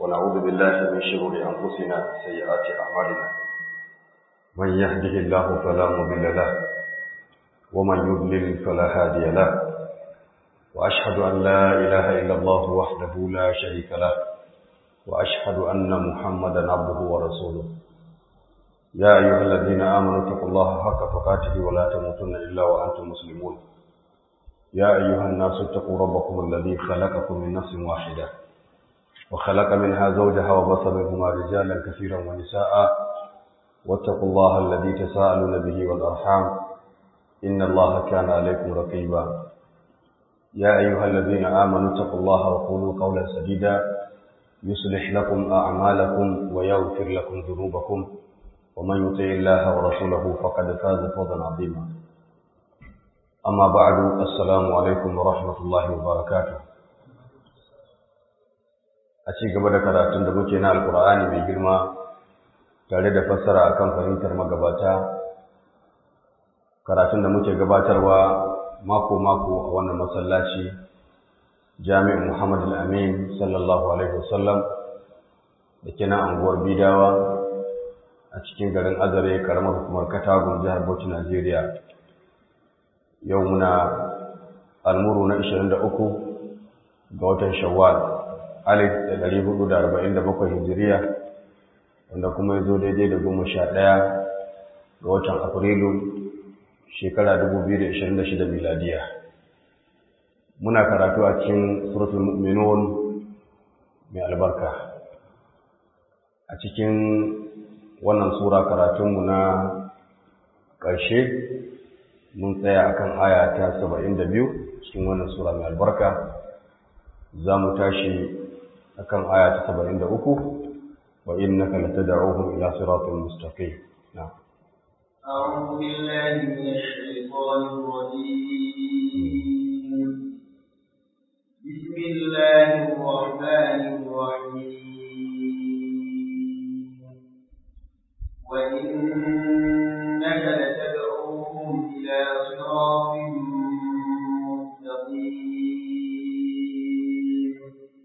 ونعوذ بالله من شرور أنفسنا وسيئات أعمالنا من يهده الله فلا مضل له ومن يضلل فلا هادي له وأشهد أن لا إله إلا الله وحده لا شريك له وأشهد أن محمدا عبده ورسوله يا أيها الذين آمنوا اتقوا الله حق تقاته ولا تموتن إلا وأنتم مسلمون يا أيها الناس اتقوا ربكم الذي خلقكم من نفس واحدة وخلق منها زوجها وبص منهما رجالا كثيرا ونساء واتقوا الله الذي تساءلون به والأرحام إن الله كان عليكم رقيبا يا أيها الذين آمنوا اتقوا الله وقولوا قولا سديدا يصلح لكم أعمالكم ويغفر لكم ذنوبكم ومن يطع الله ورسوله فقد فاز فوزا عظيما أما بعد السلام عليكم ورحمة الله وبركاته a ci gaba da karatun da muke na alkur'ani mai girma tare da fassara akan fahimtar magabata karatun da muke gabatarwa mako-mako a wannan masallaci jami'in muhammad al-amin sallallahu alaihi wasallam da ke na anguwar bidawa a cikin garin azare karamar hukumar katagun jihar bauchi najeriya yau muna almuru na 23 ga watan shawwal alif da ɗari hudu da arba'in da bakwai hijiriya wanda kuma ya zo daidai da goma sha ɗaya ga watan afrilu shekara dubu biyu da ishirin da shida miladiya muna karatu a cikin suratul mu'minun mai albarka a cikin wannan sura karatunmu na ƙarshe mun tsaya akan aya ta saba'in da biyu cikin wannan sura mai albarka za mu tashi akan aya ta 73 wa innaka latad'uhum ila siratin mustaqim na'am أعوذ بالله من الشيطان الرجيم بسم الله الرحمن الرحيم وإنك لتدعوهم إلى صراط مستقيم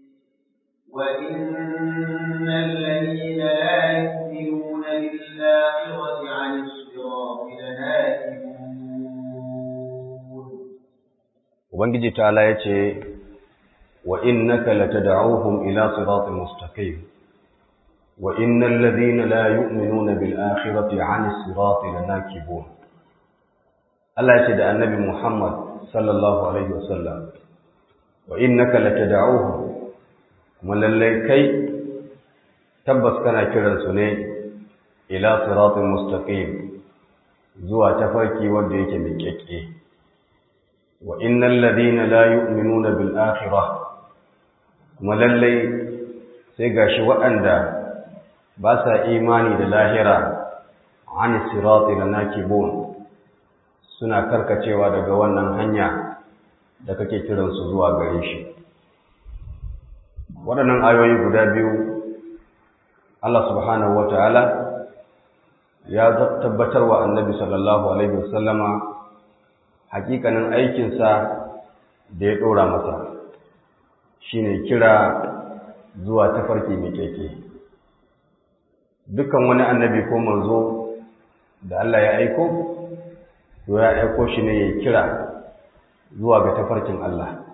وإن الذين لا يؤمنون بالآخرة عن الصراط لناكبون ubangiji ta'ala yace wa innaka latad'uhum ila siratin mustaqim wa innal ladhina la yu'minuna bil akhirati 'ani sirati lanakibun Allah yace da annabi Muhammad sallallahu alaihi wasallam wa innaka latad'uhum kuma lallai kai tabbas kana kiransu ne ila siratin mustaqim zuwa tafarki wanda yake miƙaƙƙe wa innal ladina la yu'minuna bil akhirah kuma lallai sai gashi waɗanda ba sa imani da lahira an sirati lanakibun suna karkacewa daga wannan hanya da kake kiransu zuwa gare shi waɗannan ayoyi guda biyu Allah subhanahu wa ta'ala ya tabbatar wa annabi sallallahu Alaihi wasallama hakikanin aikinsa da ya ɗora masa shi ne kira zuwa tafarki mai keke dukkan wani annabi ko manzo da Allah ya aiko to ya aiko shi ne ya kira zuwa ga tafarkin Allah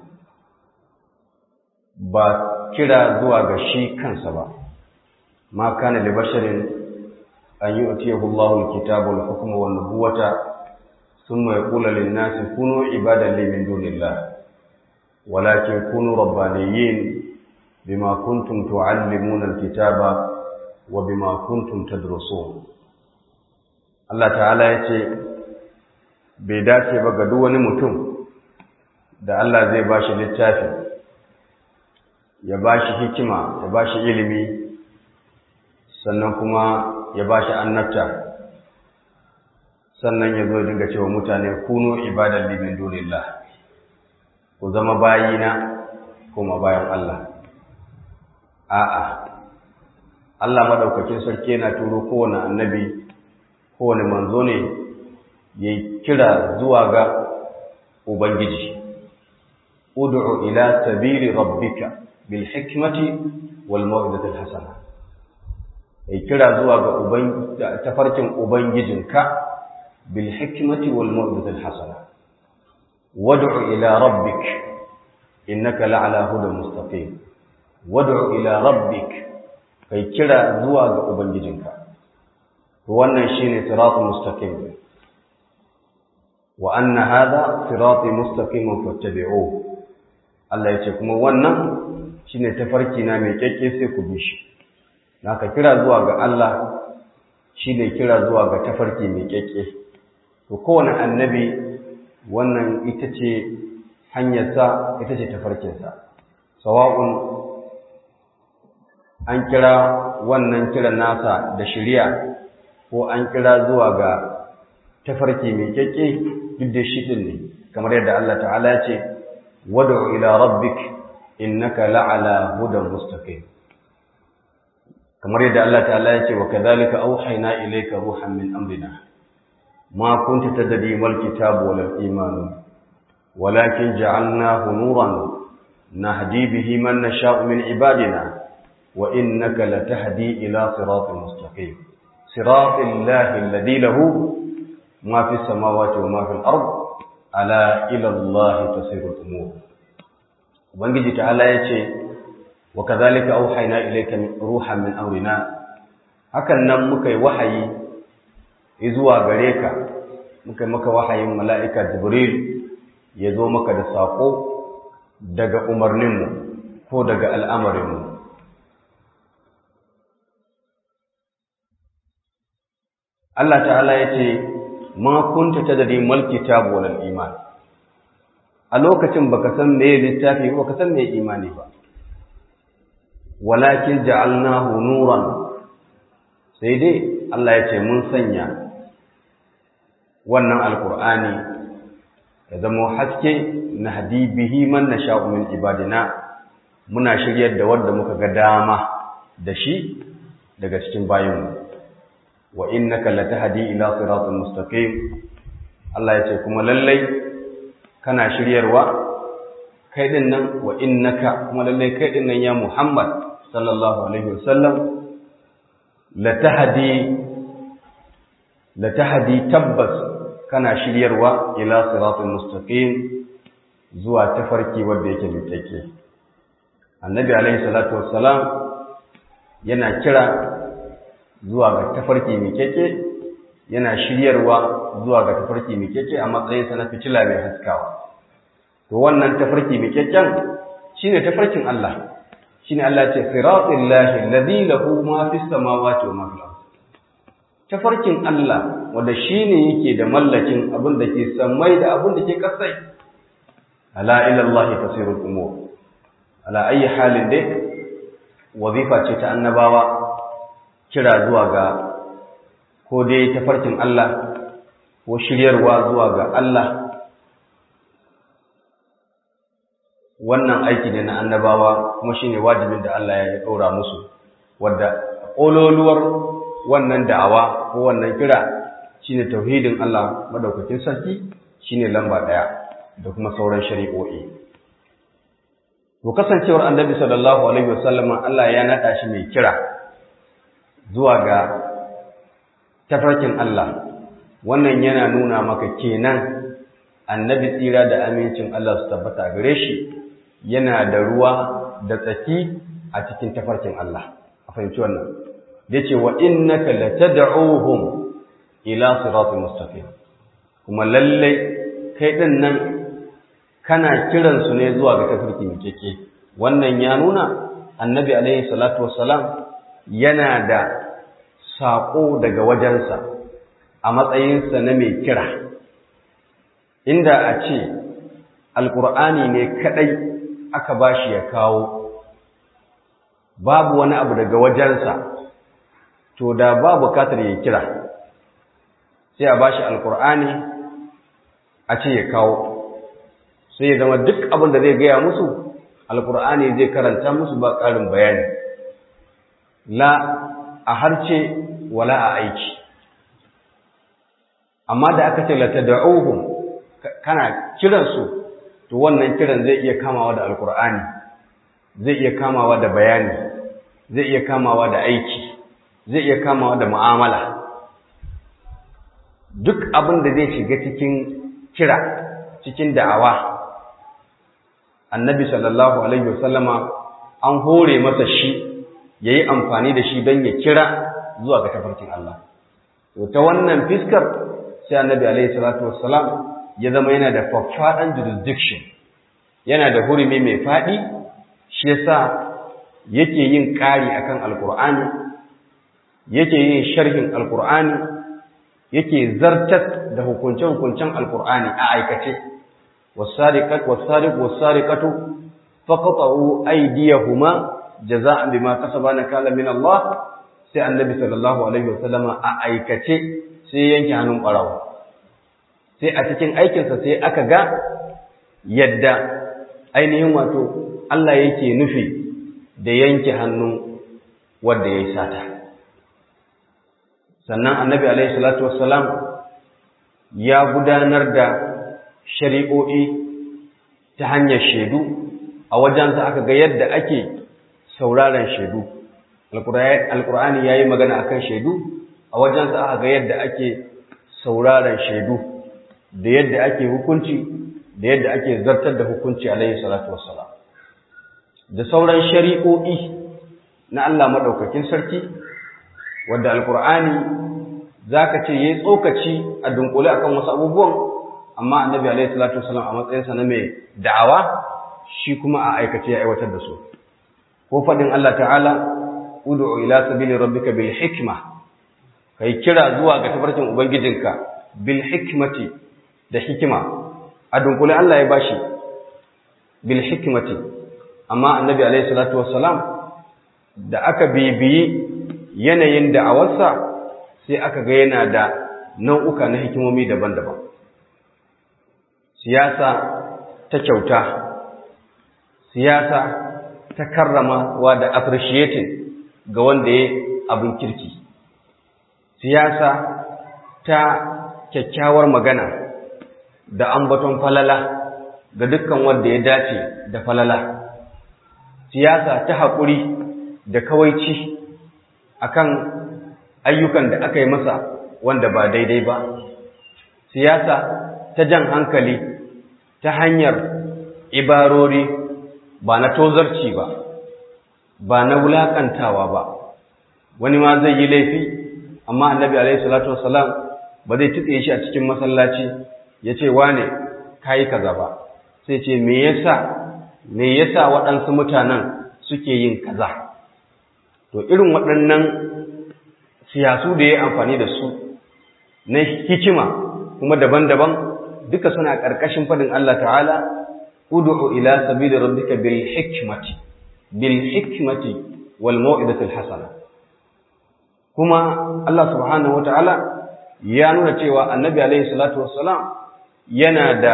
ba kira zuwa ga shi kansa ba ma kana li basharin an yu'tiyahu Allahu al-kitaba wal hukma wan nubuwata thumma yaqulu lin-nasi kunu ibadan li min dunillah walakin kunu rabbaniyyin bima kuntum tu'allimuna al-kitaba wa bima kuntum tadrusun Allah ta'ala yace bai dace ba ga duk wani mutum da Allah zai bashi littafi ya ba shi hikima ya ba shi ilimi sannan kuma ya ba shi annabta sannan ya zo dinga cewa mutane kuno ibadan limin dunillah ku zama bayina kuma bayan Allah a'a Allah madaukakin sarki yana turo kowane annabi kowane manzo ne ya kira zuwa ga ubangiji ud'u ila sabili rabbika bil hikmati wal mau'izati hasana kai kira zuwa ga uban tafarkin ubangijinka bil hikmati wal mau'izati hasana wad'u ila rabbik innaka la'ala hudan mustaqim wad'u ila rabbik kai kira zuwa ga ubangijinka to wannan shine siratul mustaqim wa anna hadha sirati mustaqiman fattabi'uhu Allah yace kuma wannan shine tafarki na mai kekke sai ku bi shi naka kira zuwa ga Allah shine kira zuwa ga tafarki mai kekke to kowane annabi wannan ita ce hanyarsa ita ce tafarkinsa sawa'un an kira wannan kiran nasa da shari'a ko an kira zuwa ga tafarki mai kyakke duk da shi din ne kamar yadda Allah ta'ala ya ce wad'u ila rabbik innaka la'ala hudan mustaqim kamar yadda Allah ta'ala ya ce wa kadhalika awhayna ilayka ruhan min amrina ma kunta tadri mal kitabu wal iman walakin ja'alnahu nuran nahdi bihi man nasha'u min ibadina wa innaka latahdi ila siratin mustaqim siratil lahi alladhi lahu ma fis samawati wa ma fil ard ala ila allahi tasiru umur ubangiji ta'ala yace wa kadhalika auhayna ilayka ruhan min amrina hakan nan muka yi wahayi zuwa gare ka muka yi maka wahayin mala'ika jibril ya zo maka da sako daga umarninmu ko daga al'amarinmu Allah ta'ala ya ce ma kunta tadri mal kitab wal iman a lokacin baka san me littafi ba ka san me imani ba walakin ja'alnahu nuran sai dai Allah ya ce mun sanya wannan alqur'ani ya zama haske na hadi bihi man nasha'u min ibadina muna shiryar da wanda muka ga dama da shi daga cikin bayinmu wa innaka latahdi ila siratal mustaqim Allah ya ce kuma lallai kana shiryarwa kai din nan wa innaka kuma lallai kai din nan ya Muhammad sallallahu alaihi wasallam latahdi latahdi tabbas kana shiryarwa ila siratal mustaqim zuwa tafarki wanda yake mutake annabi alaihi salatu wassalam yana kira zuwa ga tafarki mai keke yana shiryarwa zuwa ga tafarki mai keke a matsayinsa na fitila mai haskawa to wannan tafarki mai keken shine tafarkin Allah shine Allah ce siratul lahi alladhi lahu ma fis samawati wa ma fil ard tafarkin Allah wanda shine yake da mallakin abin da ke samai da abin da ke kasai ala ila Allah tasirul umur ala ayi halin dai wazifa ce ta annabawa kira zuwa ga ko dai tafarkin Allah ko shiryarwa zuwa ga Allah wannan aiki ne na annabawa kuma shine wajibin da Allah ya ɗora musu wadda ƙololuwar wannan da'awa ko wannan kira shine tauhidin Allah madaukakin sarki shine lamba ɗaya da kuma sauran shari'o'i to kasancewar annabi sallallahu alaihi wasallam Allah ya nada shi mai kira zuwa ga tafarkin Allah wannan yana nuna maka kenan annabi tsira da amincin Allah su tabbata gare shi yana da ruwa da tsaki a cikin tafarkin Allah a fahimci wannan yace wa innaka latad'uhum ila siratal mustaqim kuma lalle kai din nan kana kiran su ne zuwa ga tafarki mai keke wannan ya nuna annabi alaihi salatu wassalam yana da saƙo daga wajensa a matsayinsa na mai kira inda a ce alƙur'ani ne kaɗai aka ba shi ya kawo babu wani abu daga wajensa to da ba bukatar ya kira sai a ba shi alƙur'ani a ce ya kawo sai ya zama duk abin da zai gaya musu alƙur'ani zai karanta musu ba ƙarin bayani la a harce wala a aiki amma da aka ce latad'uhum kana kiran su to wannan kiran zai iya kamawa da alqur'ani zai iya kamawa da bayani zai iya kamawa da aiki zai iya kamawa da mu'amala duk abin da zai shiga cikin kira cikin da'awa annabi sallallahu alaihi wasallama an hore masa shi yayi amfani da shi don ya kira zuwa ga tafarkin Allah to ta wannan fiskar sai annabi alaihi salatu wassalam ya zama yana da faffaɗan jurisdiction yana da hurumi mai faɗi shi yasa yake yin ƙari akan alkur'ani yake yin sharhin alkur'ani yake zartar da hukunce-hukuncen alkur'ani a aikace wasariq wasariqatu faqatu aydiyahuma jaza'an bima kasaba nakala min Allah sai annabi sallallahu alaihi wasallama a aikace sai yanke hannun barawa sai a cikin aikinsa sai aka ga yadda ainihin wato Allah yake nufi da yanke hannun wanda ya yi sata sannan annabi alaihi salatu wassalam ya gudanar da shari'o'i ta hanyar shaidu a wajensa aka ga yadda ake sauraron shaidu alkur'ani ya yi magana akan shaidu a wajensa aka ga yadda ake sauraron shaidu da yadda ake hukunci da yadda ake zartar da hukunci alaihi salatu wassalam da sauran shari'o'i na Allah madaukakin sarki wanda alkur'ani zaka ce yayi tsokaci a dunkule akan wasu abubuwan amma annabi alaihi salatu wassalam a matsayinsa na mai da'awa shi kuma a aikace ya aiwatar da su ko fadin Allah ta'ala ud'u ila sabili rabbika bil hikma kai kira zuwa ga tafarkin ubangijinka bil hikmati da hikima a dunkule Allah ya bashi bil hikmati amma annabi alaihi salatu wassalam da aka bibiyi yanayin da'awarsa sai aka ga yana da nau'uka na hikimomi daban-daban siyasa ta kyauta siyasa ta karramawa da appreciating ga wanda ya abin kirki siyasa ta kyakkyawar magana da ambaton falala ga dukkan wanda ya dace da falala siyasa ta haƙuri da kawaici akan ayyukan da aka yi masa wanda ba daidai ba siyasa ta jan hankali ta hanyar ibarori ba na tozarci ba ba na wulakantawa ba wani ma zai yi laifi amma annabi alaihi salatu wassalam ba zai tutse shi a cikin masallaci ya ce wane kayi kaza ba sai ce me yasa me yasa waɗansu mutanen suke yin kaza to irin waɗannan siyasu da ya yi amfani da su na hikima kuma daban-daban duka suna ƙarƙashin faɗin Allah ta'ala ud'u ila sabili rabbika bil hikmati bil hikmati wal mau'izati hasana kuma Allah subhanahu wata'ala ya nuna cewa annabi alaihi salatu wassalam yana da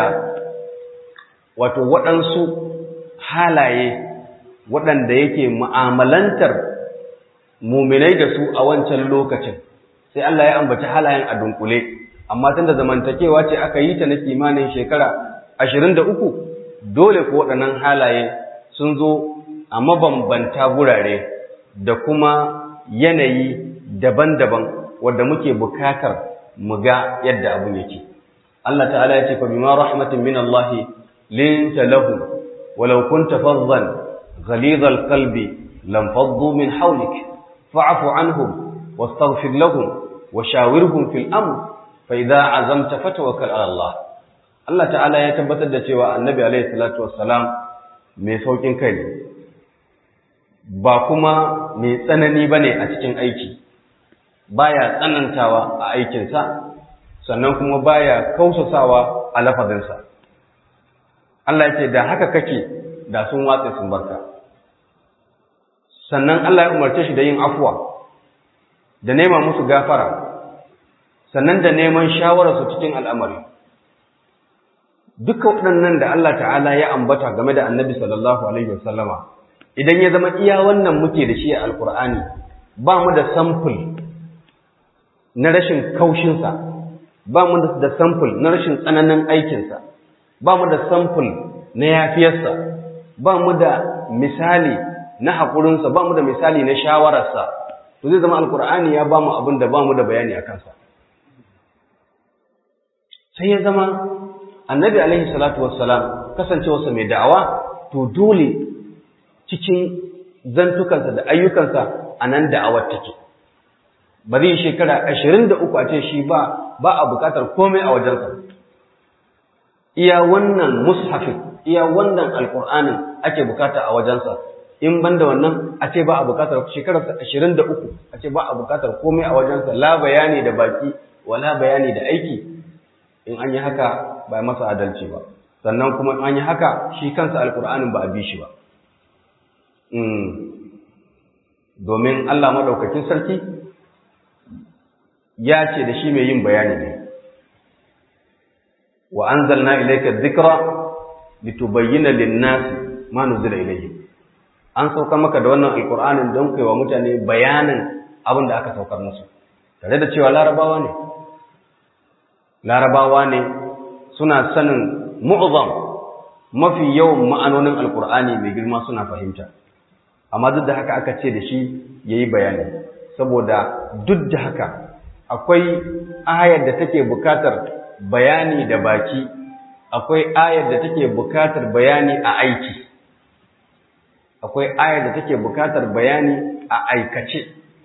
wato waɗansu halaye waɗanda yake mu'amalantar muminai da su a wancan lokacin sai Allah ya ambaci halayen a dunkule amma tunda zamantakewa ce aka yi ta na kimanin shekara ashirin da uku dole ko waɗannan halaye sun zo a mabambanta gurare da kuma yanayi daban-daban wadda muke bukatar mu ga yadda abun yake Allah ta'ala ya ce fa bima rahmatin min Allah linta lahum walau kunta faddan ghalidhal qalbi lam faddu min hawlik fa'fu anhum wastaghfir lahum washawirhum fil amr fa idza azamta fatawakkal ala Allah Allah ta'ala ya tabbatar da cewa Annabi alaihi salatu wassalam mai saukin kai ne ba kuma mai tsanani bane a cikin aiki baya tsanantawa a aikinsa sannan kuma baya kausasawa a lafazinsa Allah ya ce da haka kake da sun watsa sun barka sannan Allah ya umarce shi da yin afuwa da nema musu gafara sannan da neman shawararsu cikin al'amari duka waɗannan da Allah ta'ala ya ambata game da annabi sallallahu alaihi wasallama idan ya zama iya wannan muke da shi a alkur'ani ba mu da samfur na rashin kaushinsa ba mu da samfur na rashin tsananin aikinsa ba mu da samfur na yafiyarsa ba mu da misali na haƙurinsa ba mu da misali na shawararsa to zai zama alkur'ani ya ba mu abin da ba mu da bayani a kansa sai ya zama annabi alaihi salatu wassalam kasancewarsa mai da'awa to dole cikin zantukansa da ayyukansa a nan da'awar take ba zai shekara ashirin da uku a ce shi ba ba a bukatar komai a wajensa iya wannan mushafin iya wannan alkur'anin ake bukata a wajensa in ban da wannan a ce ba a bukatar shekararsa ashirin da uku a ce ba a bukatar komai a wajensa la bayani da baki wala bayani da aiki in an yi haka ba masa adalci ba sannan kuma in an yi haka shi kansa alkur'anin ba a bi shi ba domin Allah maɗaukakin sarki ya ce da shi mai yin bayani ne wa anzalna ilayka dhikra litubayyana lin-nasi ma nuzila ilayhim an saukar maka da wannan alqur'anin don kai wa mutane bayanin abin da aka saukar musu tare da cewa larabawa ne larabawa ne suna sanin mu'zam mafi yawan ma'anonin alqur'ani mai girma suna fahimta amma duk da haka aka ce da shi yayi bayani saboda duk da haka akwai ayar da take bukatar bayani da baki akwai ayar da take bukatar bayani a aiki akwai ayar da take bukatar bayani a aikace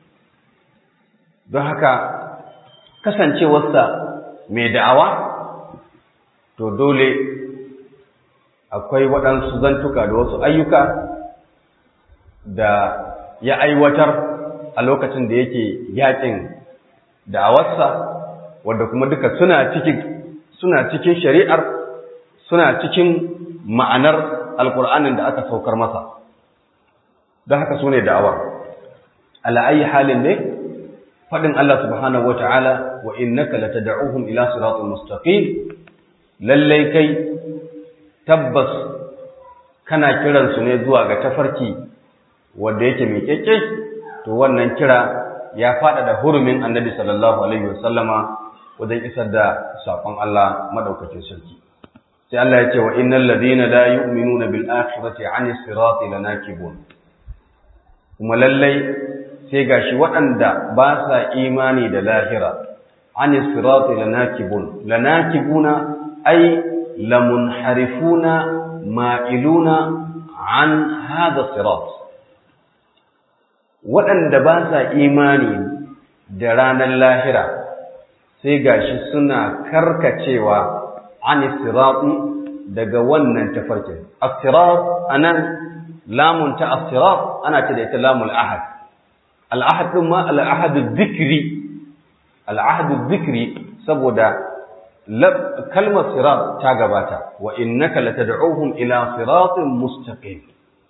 don haka kasancewarsa mai da'awa to dole akwai waɗansu zantuka da wasu ayyuka da ya aiwatar a lokacin da yake yakin da'awarsa wadda kuma duka suna cikin suna cikin shari'ar suna cikin ma'anar alkur'anin da aka saukar masa don haka su ne da'awar ala'ayi halin ne faɗin Allah subhanahu wa ta'ala wa innaka latad'uhum ila siratul mustaqim lallai kai tabbas kana kiransu ne zuwa ga tafarki wanda yake miƙeƙe to wannan kira ya faɗa da hurumin annabi sallallahu alaihi wasallama wajen isar da saƙon Allah madaukakin sarki sai Allah ya ce wa innal ladina la yu'minuna bil akhirati 'ani sirati lanakibun kuma lallai sai gashi waɗanda ba sa imani da lahira 'ani sirati lanakibun lanakibuna ay lamunharifuna ma'iluna 'an hadha sirat waɗanda ba sa imani da ranar lahira sai gashi suna karkacewa an sirati daga wannan tafarkin as-sirat anan lamun ta as-sirat ana ce da ita lamul ahad al-ahad din ma al-ahad dhikri al-ahad dhikri saboda kalmar sirat ta gabata wa innaka latad'uhum ila siratin mustaqim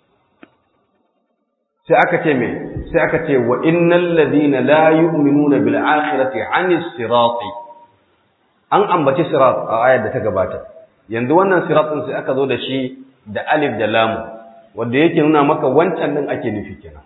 sai aka ce me sai aka ce wa innal ladina la yu'minuna bil akhirati 'anis sirati an ambaci sirat a ayar da ta gabata yanzu wannan sirat din sai aka zo da shi da alif da lam wanda yake nuna maka wancan din ake nufi kenan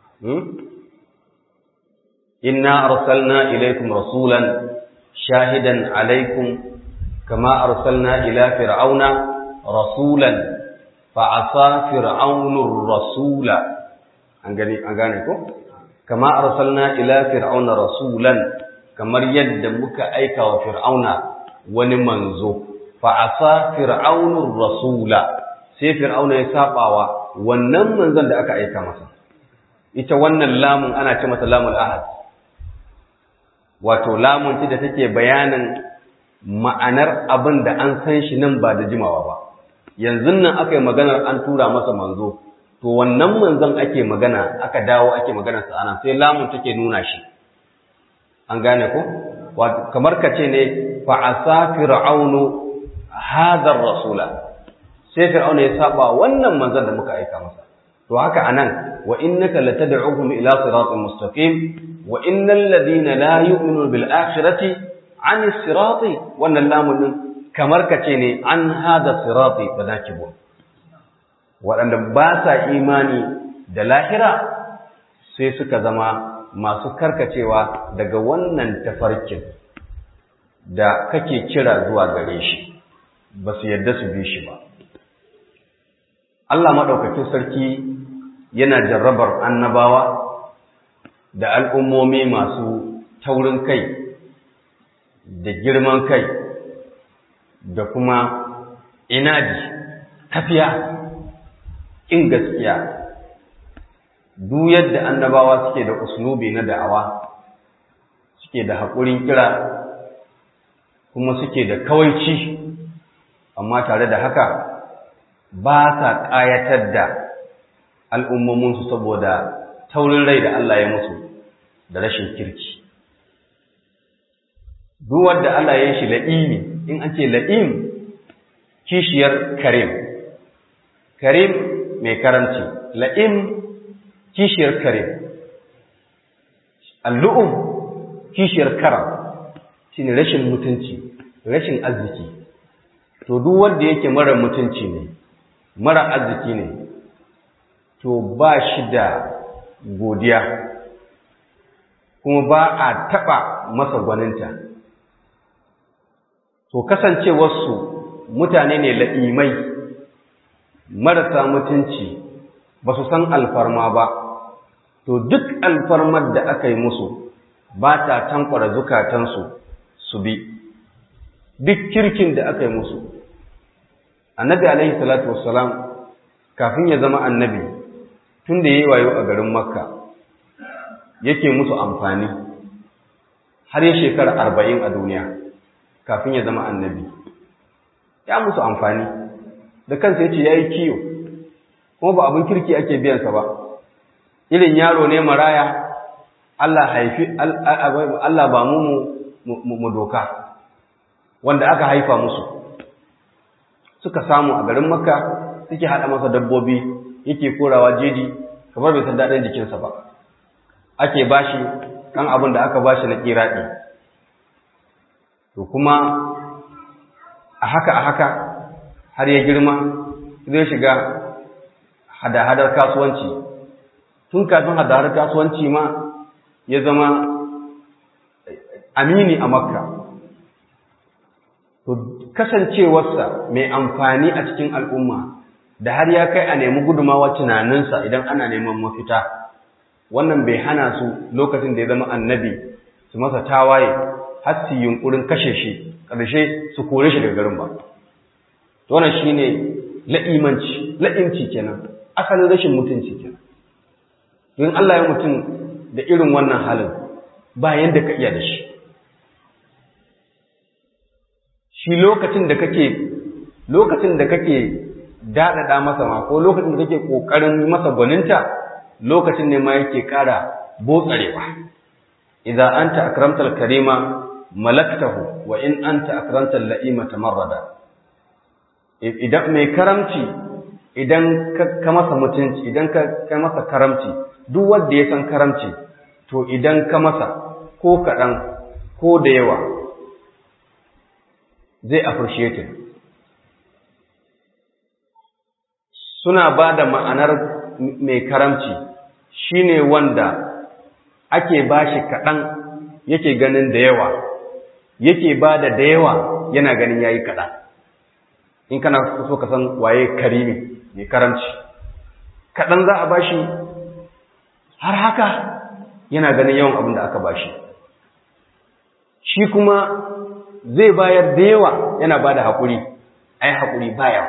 inna arsalna ilaykum rasulan shahidan alaykum kama arsalna ila fir'auna rasulan fa asa fir'aunur rasula an gani an gane ko kama arsalna ila fir'auna rasulan kamar yadda muka aika wa fir'auna wani manzo fa asa fir'aunur rasula sai fir'auna ya sabawa wannan manzon da aka aika masa ita wannan lamun ana ce mata lamul ahad wato lamun ce da take bayanin ma'anar abin da an san shi nan ba da jimawa ba yanzu nan aka yi maganar an tura masa manzo to wannan manzon ake magana aka dawo ake magana sa anan sai lamun take nuna shi an gane ko wato kamar ka ce ne fa asa fir'aunu hadha rasula sai fir'auna ya saba wannan manzon da muka aika masa to haka anan wa innaka latad'uhum ila siratin mustaqim wa innal ladina la yu'minuna bil akhirati 'ani sirati wannan lamun din kamar ka ce ne an hada sirati badakibun waɗanda ba sa imani da lahira sai suka zama masu karkacewa daga wannan tafarkin da kake kira zuwa gare shi ba su yarda su bi shi ba Allah maɗaukakin sarki yana jarrabar annabawa da al'ummomi masu taurin kai da girman kai da kuma inadi tafiya in gaskiya duk yadda annabawa suke da uslubi na da'awa suke da haƙurin kira kuma suke da kawaici amma tare da haka ba sa ƙayatar da al'ummominsu saboda taurin rai da Allah ya musu da rashin kirki. Duk wanda Allah ya shi la'imi, in an ce la'im kishiyar karim, karim mai karamci, la'im kishiyar karim, allu'um kishiyar karam, shi ne rashin mutunci, rashin arziki. To, duk wanda yake mara mutunci ne, mara arziki ne, to ba shi da godiya kuma ba a taɓa masa gwaninta to kasancewarsu mutane ne la'imai marasa mutunci ba su san alfarma ba to duk alfarmar da aka yi musu ba ta tankwara zukatansu su bi duk kirkin da aka yi musu annabi alaihi salatu wassalam kafin ya zama annabi tun da ya yi wayo a garin makka yake musu amfani har ya shekara arba'in a duniya kafin ya zama annabi ya musu amfani da kansa ya ce ya yi kiyo kuma ba abin kirki ake biyansa ba irin yaro ne maraya Allah haifi Allah ba mu mu doka wanda aka haifa musu suka samu a garin makka suke haɗa masa dabbobi yake korawa jeji kamar bai san daɗin jikinsa ba ake bashi kan abin da aka bashi na kiraɗi to kuma a haka a haka har ya girma zai shiga hada-hadar kasuwanci tun kafin hada-hadar kasuwanci ma ya zama amini a makka to kasancewarsa mai amfani a cikin al'umma da har ya kai a nemi gudumawa tunaninsa idan ana neman mafita wannan bai hana su lokacin da ya zama annabi su masa tawaye har su yunkurin kashe shi ƙarshe su kore shi daga garin ba to wannan shine la'imanci la'imci kenan asalin rashin mutunci kenan don Allah ya mutum da irin wannan halin ba yanda ka iya da shi shi lokacin da kake lokacin da kake daɗaɗa masa ma ko lokacin da kake ƙoƙarin masa gwaninta lokacin ne ma yake ƙara botsarewa idan anta akramtal karima malaktahu wa in anta akramtal la'ima tamarrada idan mai karamci idan ka masa mutunci idan ka masa karamci duk wanda ya san karamci to idan ka masa ko kaɗan ko da yawa zai appreciate suna ba da ma'anar mai karamci shine wanda ake bashi kaɗan yake ganin da yawa yake ba da da yawa yana ganin yayi kaɗan in kana so ka san waye karimi mai karamci kaɗan za a bashi har haka yana ganin yawan abin da aka bashi shi kuma zai bayar da yawa yana ba da haƙuri ai haƙuri baya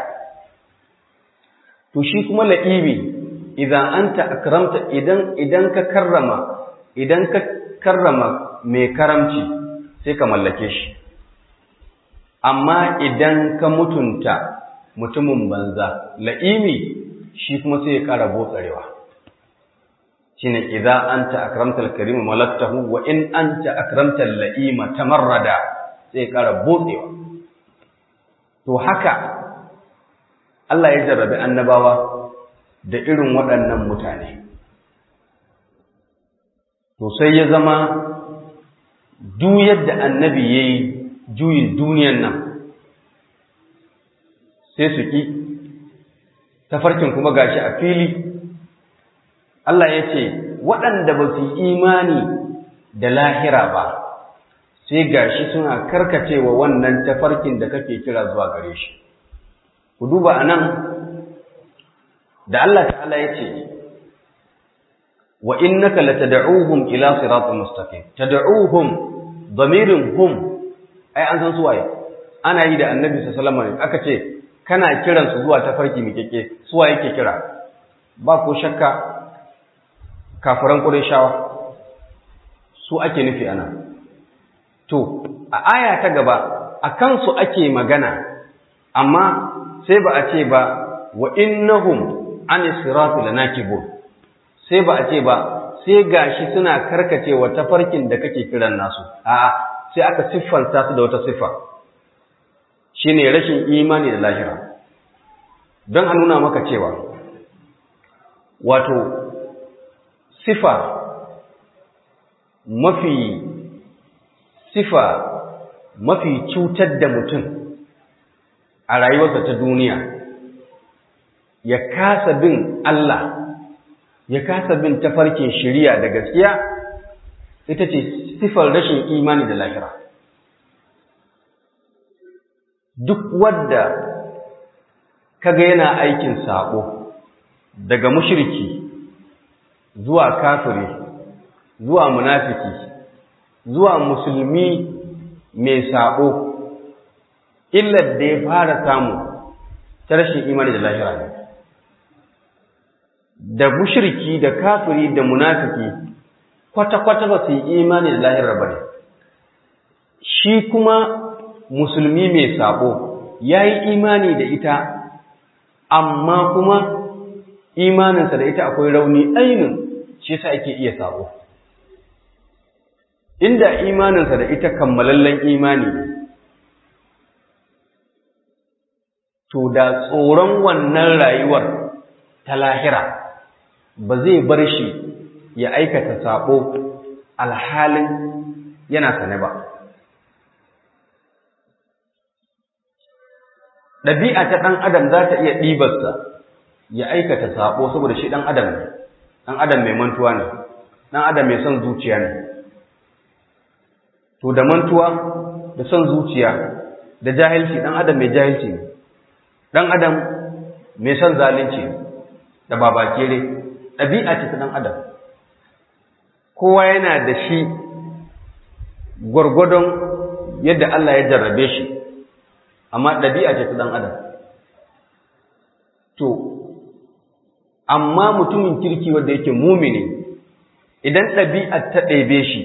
to shi kuma la'ibi idan anta akramta idan idan ka karrama idan ka karrama mai karamci sai ka mallake shi amma idan ka mutunta mutumin banza la'imi shi kuma sai ya ƙara botsarewa shine idza anta akramta al-karim malaktahu wa in anta akramta al-la'ima tamarrada sai ya ƙara botsewa to haka Allah ya jarrabi annabawa da irin waɗannan mutane to sai ya zama duk yadda annabi yayi juyin duniyan nan sai su ki tafarkin kuma gashi a fili Allah ya ce waɗanda ba su imani da lahira ba sai gashi suna karkacewa wannan tafarkin da kake kira zuwa gare shi ku duba anan da Allah ta'ala ya ce wa innaka latad'uhum ila siratin mustaqim tad'uhum damirin hum ai an san su waye ana yi da annabi sallallahu alaihi wasallam aka ce kana kiran su zuwa tafarki mikeke su waye yake kira ba ko shakka kafiran qurayshawa su ake nufi ana to a aya ta gaba akan su ake magana amma sai ba a ce ba wa innahum an sirati lanakibun sai ba a ce ba sai gashi suna karkacewa tafarkin da kake kiran nasu a'a sai aka siffanta su da wata siffa shine rashin imani da lahira don a nuna maka cewa wato sifa mafi sifa mafi cutar da mutum a rayuwarsa ta duniya ya kasa bin Allah ya kasa bin tafarkin shari'a da gaskiya ita ce sifar rashin imani da lahira duk wadda kaga yana aikin sabo daga mushriki zuwa kafiri zuwa munafiki zuwa musulmi mai sabo illar da ya fara samu ta rashin imani da lahira ne da mushriki da kafiri da munafiki kwata-kwata ba su yi imani da lahirar ba ne shi kuma musulmi mai sabo ya yi imani da ita amma kuma imaninsa da ita akwai rauni ainin shi sa ake iya sabo inda imaninsa da ita kammalallen imani ne to da tsoron wannan rayuwar ta lahira ba zai bar shi ya aikata sabo alhalin yana sane ba ɗabi'a ta ɗan adam za ta iya ɗibarsa ya aikata sabo saboda shi ɗan adam ne ɗan adam mai mantuwa ne ɗan adam mai son zuciya ne to da mantuwa da son zuciya da jahilci ɗan adam mai jahilci ne ɗan adam mai son zalunci da babakere ɗabi'a ce ta ɗan adam kowa yana da shi gwargwadon yadda Allah ya jarrabe shi amma ɗabi'a ce ta ɗan adam to amma mutumin kirki wanda yake mumini idan ɗabi'a ta ɗebe shi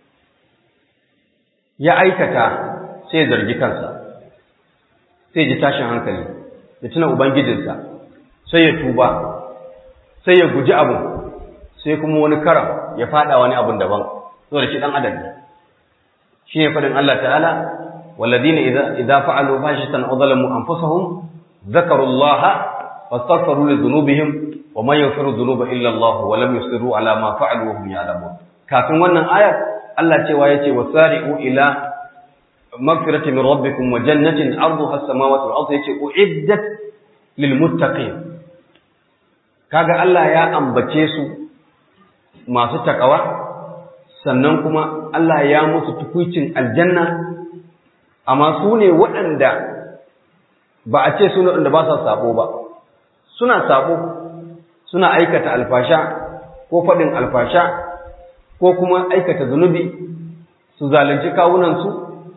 ya aikata sai zargi kansa sai ji tashin hankali ya tuna ubangijinsa sai ya tuba sai ya guji abu sai kuma wani karam ya fada wani abun daban saboda shi dan adam ne shi ne fadin Allah ta'ala walladina idza idza fa'alu fahishatan aw zalamu anfusahum dhakaru Allah fastaghfiru li dhunubihim wa man yaghfiru dhunuba illa Allah wa lam yusiru ala ma fa'alu wa hum ya'lamun kafin wannan ayar Allah cewa yace wasari'u ila magfirati min rabbikum wa jannatin arduha as-samawati wal ardu yace uiddat lil muttaqin kaga Allah ya ambace su masu takawa sannan kuma Allah ya musu tukuicin aljanna amma su ne waɗanda ba a ce su ne waɗanda ba sa sabo ba suna sabo suna aikata alfasha ko faɗin alfasha ko kuma aikata zunubi su zalunci kawunansu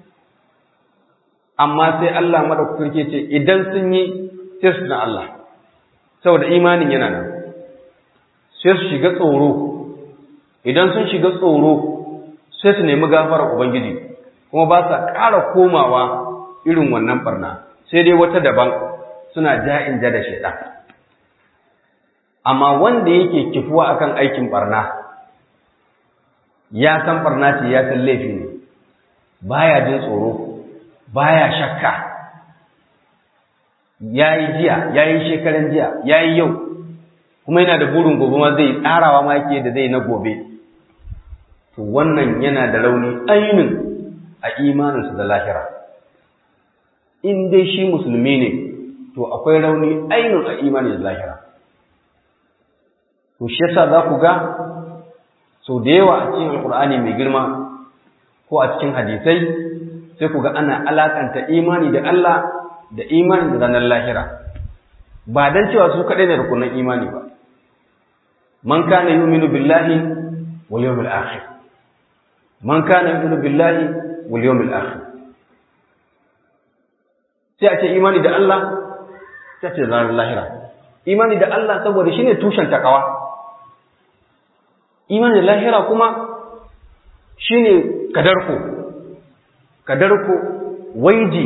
amma sai Allah madaukakin ce idan sun yi sai su na Allah saboda imanin yana nan sai su shiga tsoro idan sun shiga tsoro sai su nemi gafarar ubangiji kuma ba sa ƙara komawa irin wannan barna sai dai wata daban suna ja'in ja da shaidan amma wanda yake kifuwa akan aikin barna ya san barna ce ya san laifi ne baya jin tsoro baya shakka yayi jiya yayi shekaran jiya yayi yau kuma yana da burin gobe ma zai tsarawa ma yake da zai na gobe to wannan yana da rauni ainin a imaninsa da lahira in dai shi musulmi ne to akwai rauni ainin a imanin da lahira to shi yasa za ku ga sau da yawa a cikin alkur'ani mai girma ko a cikin hadisai sai ku ga ana alakanta imani da Allah da imani da ranar lahira ba dan cewa su kadai ne rukunan imani ba man kana yu'minu billahi wal yawmil akhir man kana yu'minu billahi wal yawmil akhir sai a ce imani da Allah sai a ce ranar lahira imani da Allah saboda shine tushen takawa imani da lahira kuma shine kadarko kadarko waiji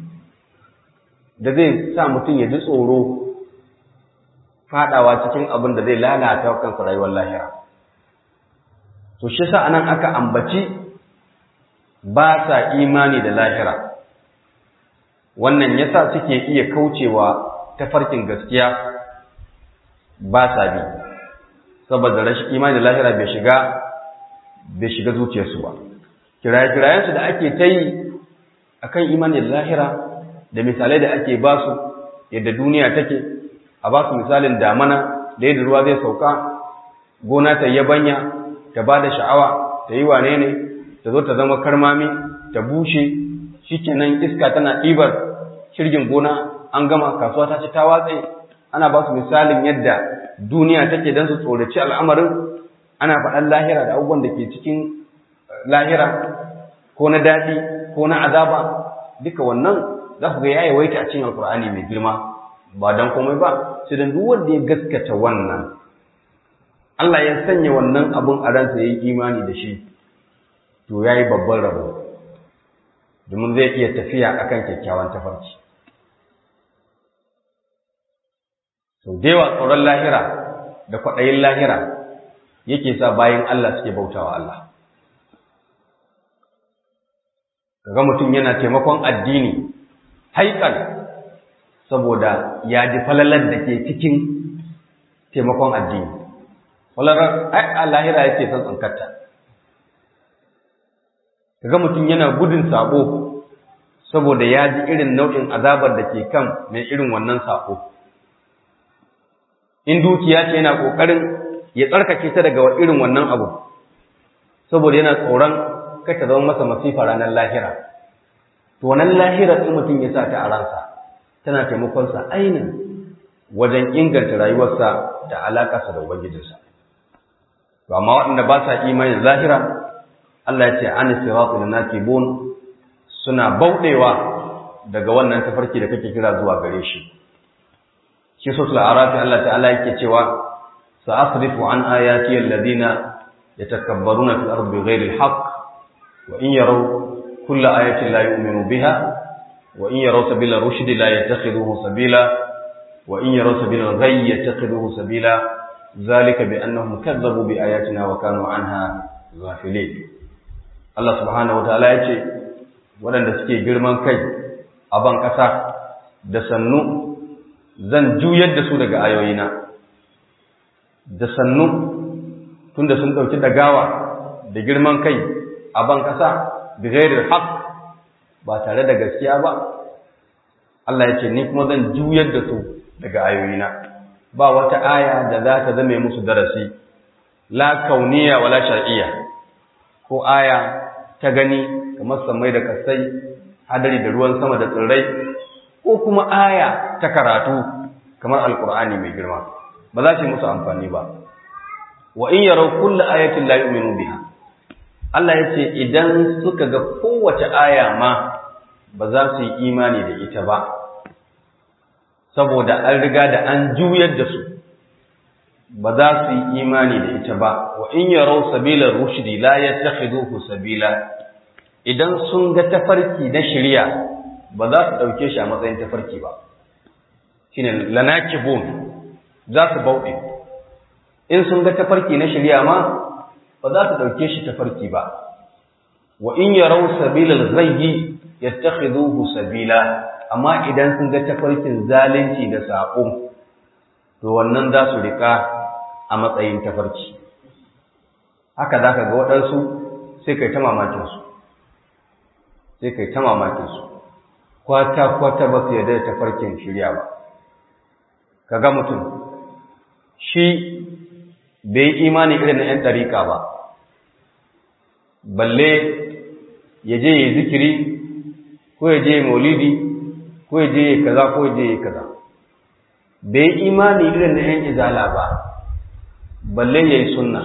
da zai sa mutum ya ji tsoro fadawa cikin abin da zai lalata kansa rayuwar lahira to shi sa anan aka ambaci ba sa imani da lahira wannan yasa suke iya kaucewa tafarkin gaskiya ba sa bi saboda rashin imani da lahira bai shiga bai shiga zuciyarsu ba kiraye-kirayensu da ake ta yi a kan imani da lahira da misalai da ake ba su yadda duniya take a ba su misalin damana da yadda ruwa zai sauka gona ta yabanya ta ba da sha'awa ta yi wane ne ta zo ta zama karmami ta bushe shikenan iska tana ɗibar shirgin gona an gama kasuwa ta ci ta watse ana ba su misalin yadda duniya take don su tsoraci al'amarin ana faɗan lahira da abubuwan da ke cikin lahira ko na daɗi ko na azaba duka wannan za ku ga ya yawaita a cikin alkur'ani mai girma ba don komai ba sai dan duk wanda ya gaskata wannan Allah ya sanya wannan abun a ransa yayi imani da shi to yayi babban rabo domin zai iya tafiya akan kyakkyawan tafarki sau da yawa tsoron lahira da kwaɗayin lahira yake sa bayan Allah suke bautawa Allah kaga mutum yana taimakon addini haikal saboda ya ji falalar da ke cikin taimakon addini falalar ai lahira yake son tsankarta kaga mutum yana gudun sabo saboda ya ji irin nau'in azabar da ke kan mai irin wannan sabo in dukiya ce yana kokarin ya tsarkake ta daga irin wannan abu saboda yana tsoron kai ta zama masa masifa ranar lahira to wannan lahira din mutum ya sa ta a ransa tana taimakon sa ainin wajen inganta rayuwarsa da alakarsa da ubangijinsa to amma waɗanda ba sa imanin lahira Allah ya ce an siratul nakibun suna bauɗewa daga wannan tafarki da kake kira zuwa gare shi shi suratul a'raf Allah ta'ala yake cewa sa'asrifu an ayati alladhina yatakabbaruna fil ardi bighayri alhaq wa in yaraw kulla ayatin la yu'minu biha wa in yaraw sabila rushdi la yattakhidhuhu sabila wa in yaraw sabila al-ghayy yattakhidhuhu sabila dhalika bi annahum kadzabu bi ayatina wa kanu anha ghafilin Allah subhanahu wa ta'ala yace waɗanda suke girman kai a ban ƙasa da sannu zan juyar da su daga ayoyina da sannu tunda sun ɗauki dagawa da girman kai a ban ƙasa da gairar haƙ ba tare da gaskiya ba Allah ya ce ni kuma zan juyar da su daga ayoyina ba wata aya da za ta zame musu darasi la kauniya wala shar'iyya ko aya ta gani kamar samai da kasai hadari da ruwan sama da tsirrai ko kuma aya ta karatu kamar alkur'ani mai girma ba za su yi musu amfani ba wa in yaraw kullu ayatin la yu'minu biha Allah ya ce idan suka ga kowace aya ma ba za su yi imani da ita ba saboda an riga da an juyar da su ba za su yi imani da ita ba wa in yaraw sabila rushdi la yattakhiduhu sabila idan sun ga tafarki na shari'a ba za su dauke shi a matsayin tafarki ba shine lanakibun za su bauɗe in sun ga tafarki na shari'a ma ba za su dauke shi tafarki ba wa in yaraw sabila al-ghayyi yattakhiduhu sabila amma idan sun ga tafarkin zalunci da saƙo to wannan za su riƙa a matsayin tafarki haka za ka ga waɗansu sai kai ta mamakinsu sai kai ta mamakinsu kwata-kwata ba su yarda da tafarkin shirya ba ka ga mutum shi bai imani irin na 'yan ɗariƙa ba balle ya je ya zikiri ko ya je maulidi ko ya je kaza ko ya je kaza bai imani irin na ‘yan izala ba balle ya yi sunna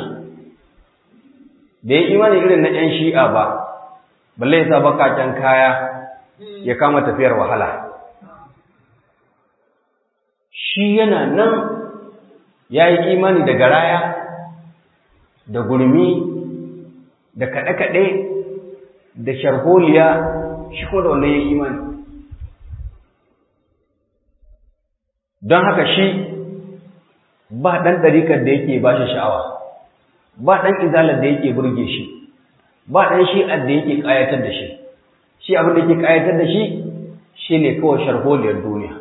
bai imani irin na ‘yan shi'a ba balle ya sa bakaken kaya ya kama tafiyar wahala shi yana nan ya yi imani da garaya da gurmi da kaɗe-kaɗe da sharholiya shi kuma da wannan ya yi imani don haka shi ba ɗan ɗarikar da yake ba shi sha'awa ba ɗan izalar da yake burge shi ba ɗan shi'ar da yake ƙayatar da shi shi abin da yake ƙayatar da shi shi ne kawai sharholiyar duniya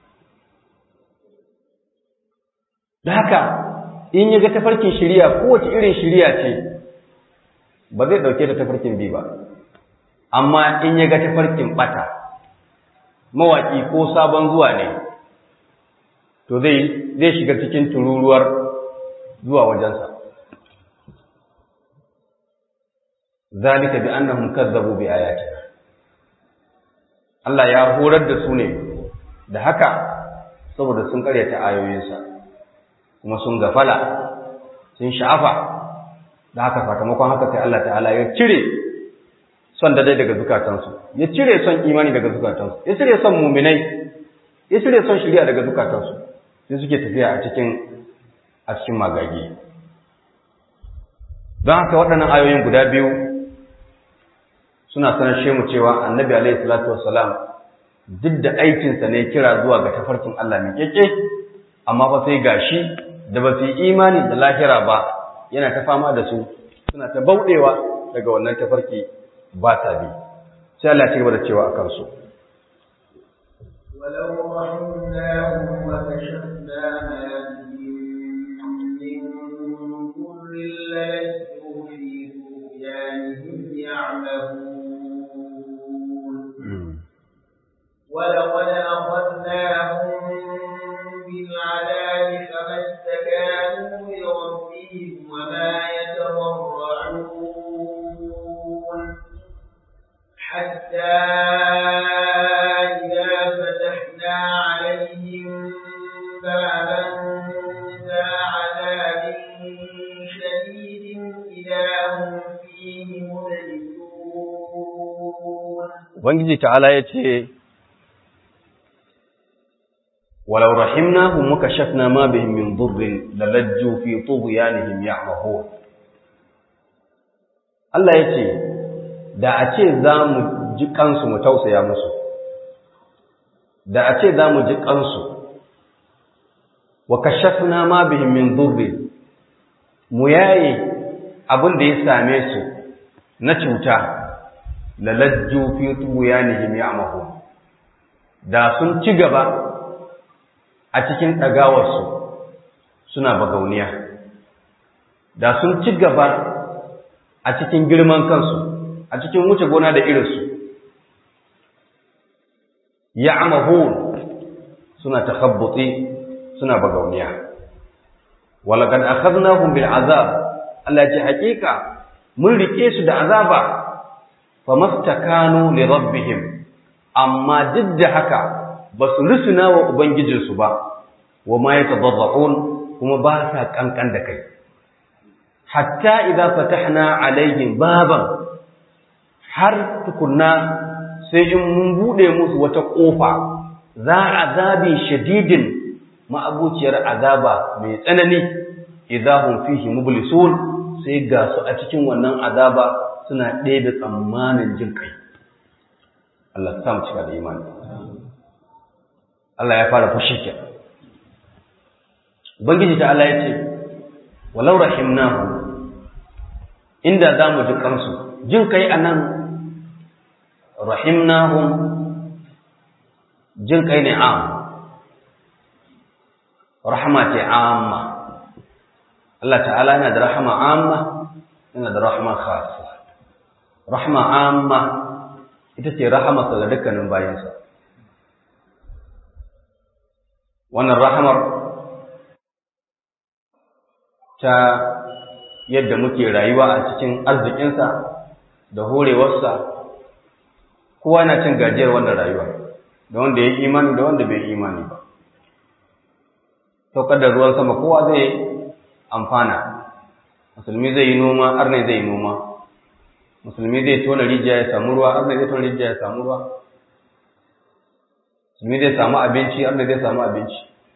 da haka in ya ga tafarkin shirya kowace irin shirya ce ba zai ɗauke da tafarkin bi ba amma in ya ga tafarkin ɓata mawaƙi ko sabon zuwa ne to zai zai shiga cikin tururuwar zuwa wajensa zalika bi annahum kazzabu bi ayatina Allah ya horar da su ne da haka saboda sun karyata ayoyinsa kuma sun gafala sun sha'afa da haka sakamakon haka sai Allah ta'ala ya cire son da dai daga zukatansu ya cire son imani daga zukatansu ya cire son muminai ya cire son shirya daga zukatansu sai suke tafiya a cikin a cikin magagi don haka waɗannan ayoyin guda biyu suna sanar mu cewa annabi alaihi salatu wassalam duk da aikinsa ne kira zuwa ga tafarkin Allah mai keke amma fa sai gashi da ba su yi imani da lahira ba yana ta fama da su suna ta bauɗewa daga wannan tafarki ba ta bi sai Allah ya ci gaba da cewa akan su ولو رحمناهم وكشفنا ما بهم من ضر للجوا في طغيانهم يعمهون ولقد أخذناهم بالعذاب فما استكانوا لربهم وما يتضرعون حتى إذا فتحنا عليهم بابا ذا عذاب شديد إذا هم فيه مبلسون Ubangiji ta'ala ya ce, Walau rahimnahum muka shafna ma bihim min durrin lalajju fi tughyanihim ya'mahun. Allah ya ce, Da a ce za mu ji kansu mu tausaya musu, da a ce za mu ji kansu, wa kashafna ma bihim min durrin, mu yaye abin da ya same su na cuta. lalajju fi tuyanihim ya'mahun da sun ci gaba a cikin ɗagawarsu suna bagauniya da sun ci gaba a cikin girman kansu a cikin wuce gona da irinsu ya'mahun suna takhabbuti suna bagauniya walaqad akhadnahum bil azab Allah ya ce hakika mun rike su da azaba famastakanu li rabbihim amma duk da haka ba su rusuna wa ubangijinsu ba wa ma yatadarrun kuma ba sa kankan da kai hatta idza fatahna alaihim baban har tukunna sai in mun bude musu wata kofa za azabi shadidin ma'abuciyar azaba mai tsanani idahum fihi mublisun sai ga su a cikin wannan azaba suna ɗaya da tsammanin jin kai Allah ta mu cika da imani Allah ya fara fushi ke Ubangiji ta Allah ya ce walau rahimnahu inda za mu ji kansu jin kai a nan rahimnahum jin kai ne am rahama ce amma Allah ta'ala yana da rahama amma yana da rahama khasa rahama amma ita ce rahamarsa ga dukkanin bayansa wannan rahamar ta yadda muke rayuwa a cikin arzikinsa da horewarsa kowa na cin gajiyar wannan rayuwa da wanda ya yi imani da wanda bai yi imani ba saukar da ruwan sama kowa zai amfana musulmi zai yi noma arne zai yi noma musulmi zai tona rijiya ya samu ruwa arne zai tona rijiya ya samu ruwa musulmi zai samu abinci arne zai samu abinci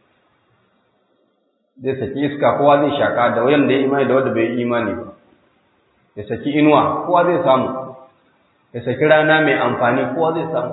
zai saki iska kowa zai shaka da wayan da ya imani da wanda bai yi imani ba ya saki inuwa kowa zai samu ya saki rana mai amfani kowa zai samu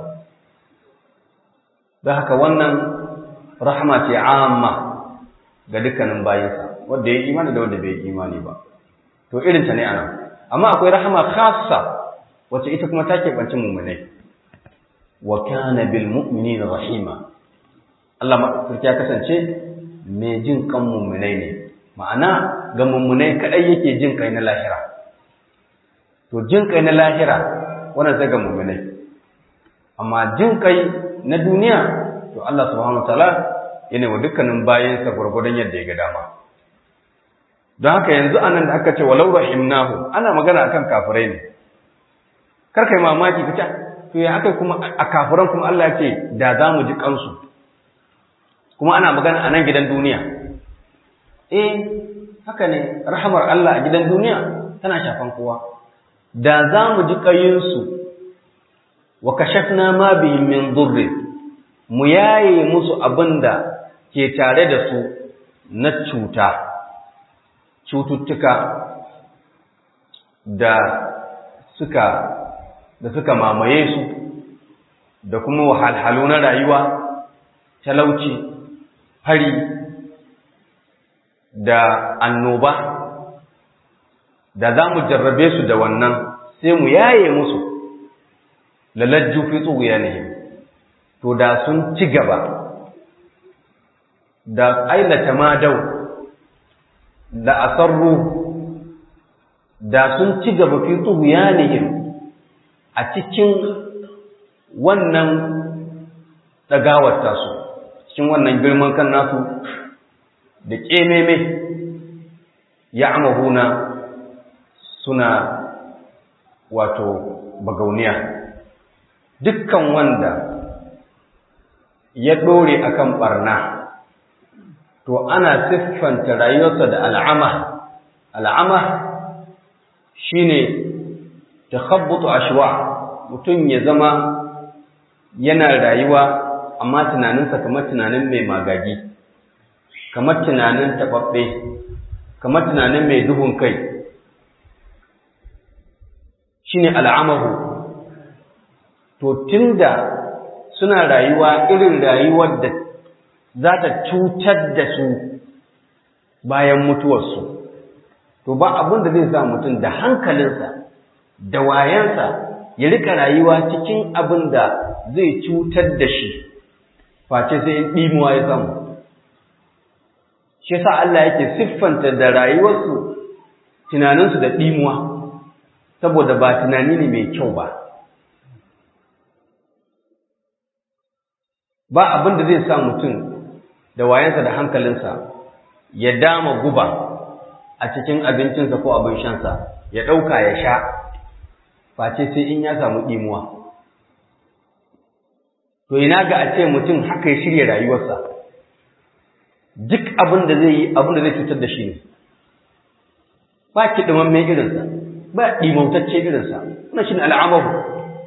don haka wannan rahama ce amma ga dukkanin bayansa wanda ya imani da wanda bai imani ba to irin ta ne anan amma akwai rahama khassa wacce ita kuma ta keɓanci mummunai wa kana bil mu'minina rahima Allah maɗaukaki ya kasance mai jin kan mummunai ne ma'ana ga mummunai kadai yake jin kai na lahira to jin kai na lahira wannan sai ga mummunai amma jin kai na duniya to Allah subhanahu wataala yana wa dukkanin bayansa gwargwadon yadda ya ga dama don haka yanzu anan da aka ce walau rahimnahu ana magana akan kafirai ne kar kai mamaki kace to ya aka kuma a kafiran kuma Allah ya ce da za mu ji kansu kuma ana magana a nan gidan duniya eh haka ne rahamar Allah a gidan duniya tana shafan kowa da za mu ji kayinsu wa kashafna ma bihim min dhurri mu yaye musu abinda ke tare da su na cuta cututtuka da suka da suka mamaye su da kuma wahalhalu na rayuwa talauci fari da annoba da za mu jarrabe su da wannan sai mu yaye musu lalajju fi tsuguya ne to da sun ci gaba da ailata ma dau da asarru da sun ci gaba fi tsuguya ne a cikin wannan ɗagawar tasu cikin wannan girman kan nasu da ƙememe ya amahuna suna wato bagauniya dukkan wanda ya ɗore akan ɓarna to ana siffanta rayuwarsa da al'ama al'ama shine takhabbutu ashwa mutum ya zama yana rayuwa amma tunaninsa kamar tunanin mai magagi kamar tunanin taɓaɓɓe kamar tunanin mai duhun kai shine al'amahu to tunda suna rayuwa irin rayuwar da za ta cutar da su bayan mutuwarsu to ba abin da zai sa mutum da hankalinsa da wayansa ya rika rayuwa cikin abin da zai cutar da shi face sai in ɗimuwa ya samu shi sa Allah yake siffanta da rayuwarsu tunaninsu da ɗimuwa saboda ba tunani ne mai kyau ba ba abin da zai sa mutum da wayansa da hankalinsa ya dama guba a cikin abincinsa ko abin shansa ya ɗauka ya sha face sai in ya samu ɗimuwa to ina ga a ce mutum haka ya shirya rayuwarsa duk abin da zai yi abin da zai cutar da shi ne ba kiɗiman mai irinsa ba ɗimautacce irinsa wannan shi ne al'amaru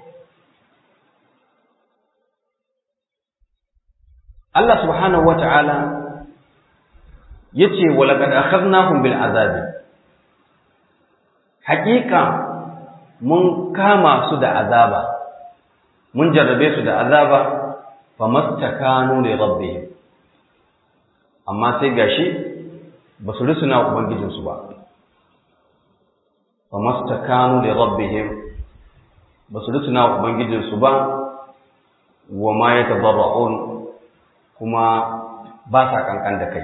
Allah subhanahu wa ta'ala ya ce wa laƙad akhadnahum bil azabi haƙiƙa mun kama su da azaba mun jarrabe su da azaba famastakanu li rabbihim amma sai gashi ba su rusuna ubangijinsu ba famastakanu li rabbihim ba su rusuna ubangijinsu ba wa ma yatadarra'un kuma ba sa kankan da kai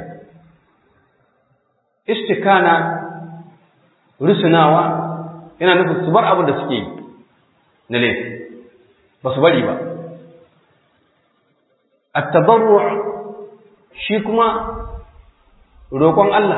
istikana rusunawa yana nufin su bar abin da suke yi na laifi ba su bari ba at-tadarru' shi kuma roƙon Allah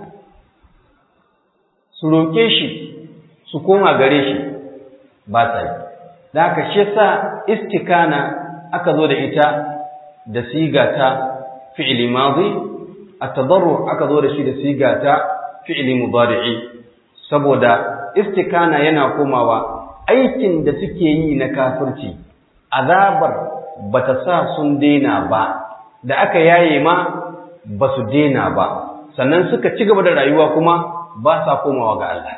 su roƙe shi su koma gare shi ba sa yi da haka shi sa istikana aka zo da ita da siga ta fi'li madi at-tadarru aka zo da shi da siga ta fi'li mudari'i saboda istikana yana komawa aikin da suke yi na kafirci azabar bata sa sun daina ba da aka yaye ma ba su daina ba sannan suka ci gaba da rayuwa kuma ba sa komawa ga Allah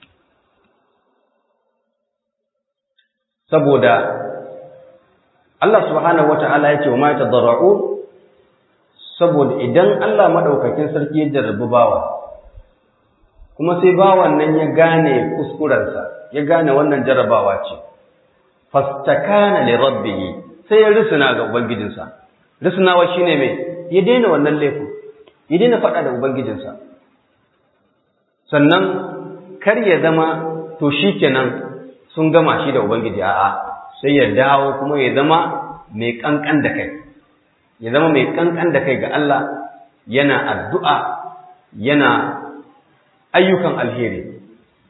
saboda Allah subhanahu wata'ala ya ce wa ma tadarra'u saboda idan Allah madaukakin sarki ya jarrabi bawa kuma sai bawan nan ya gane kuskurensa ya gane wannan jarrabawa ce fastakana li rabbihi sai ya risuna ga ubangijinsa risunawa shine mai ya daina wannan laifin ya daina faɗa da ubangijinsa sannan kar ya zama to shikenan sun gama shi da ubangiji a'a sai ya dawo kuma ya zama mai kankan da kai ya zama mai kankan da kai ga Allah yana addu'a yana ayyukan alheri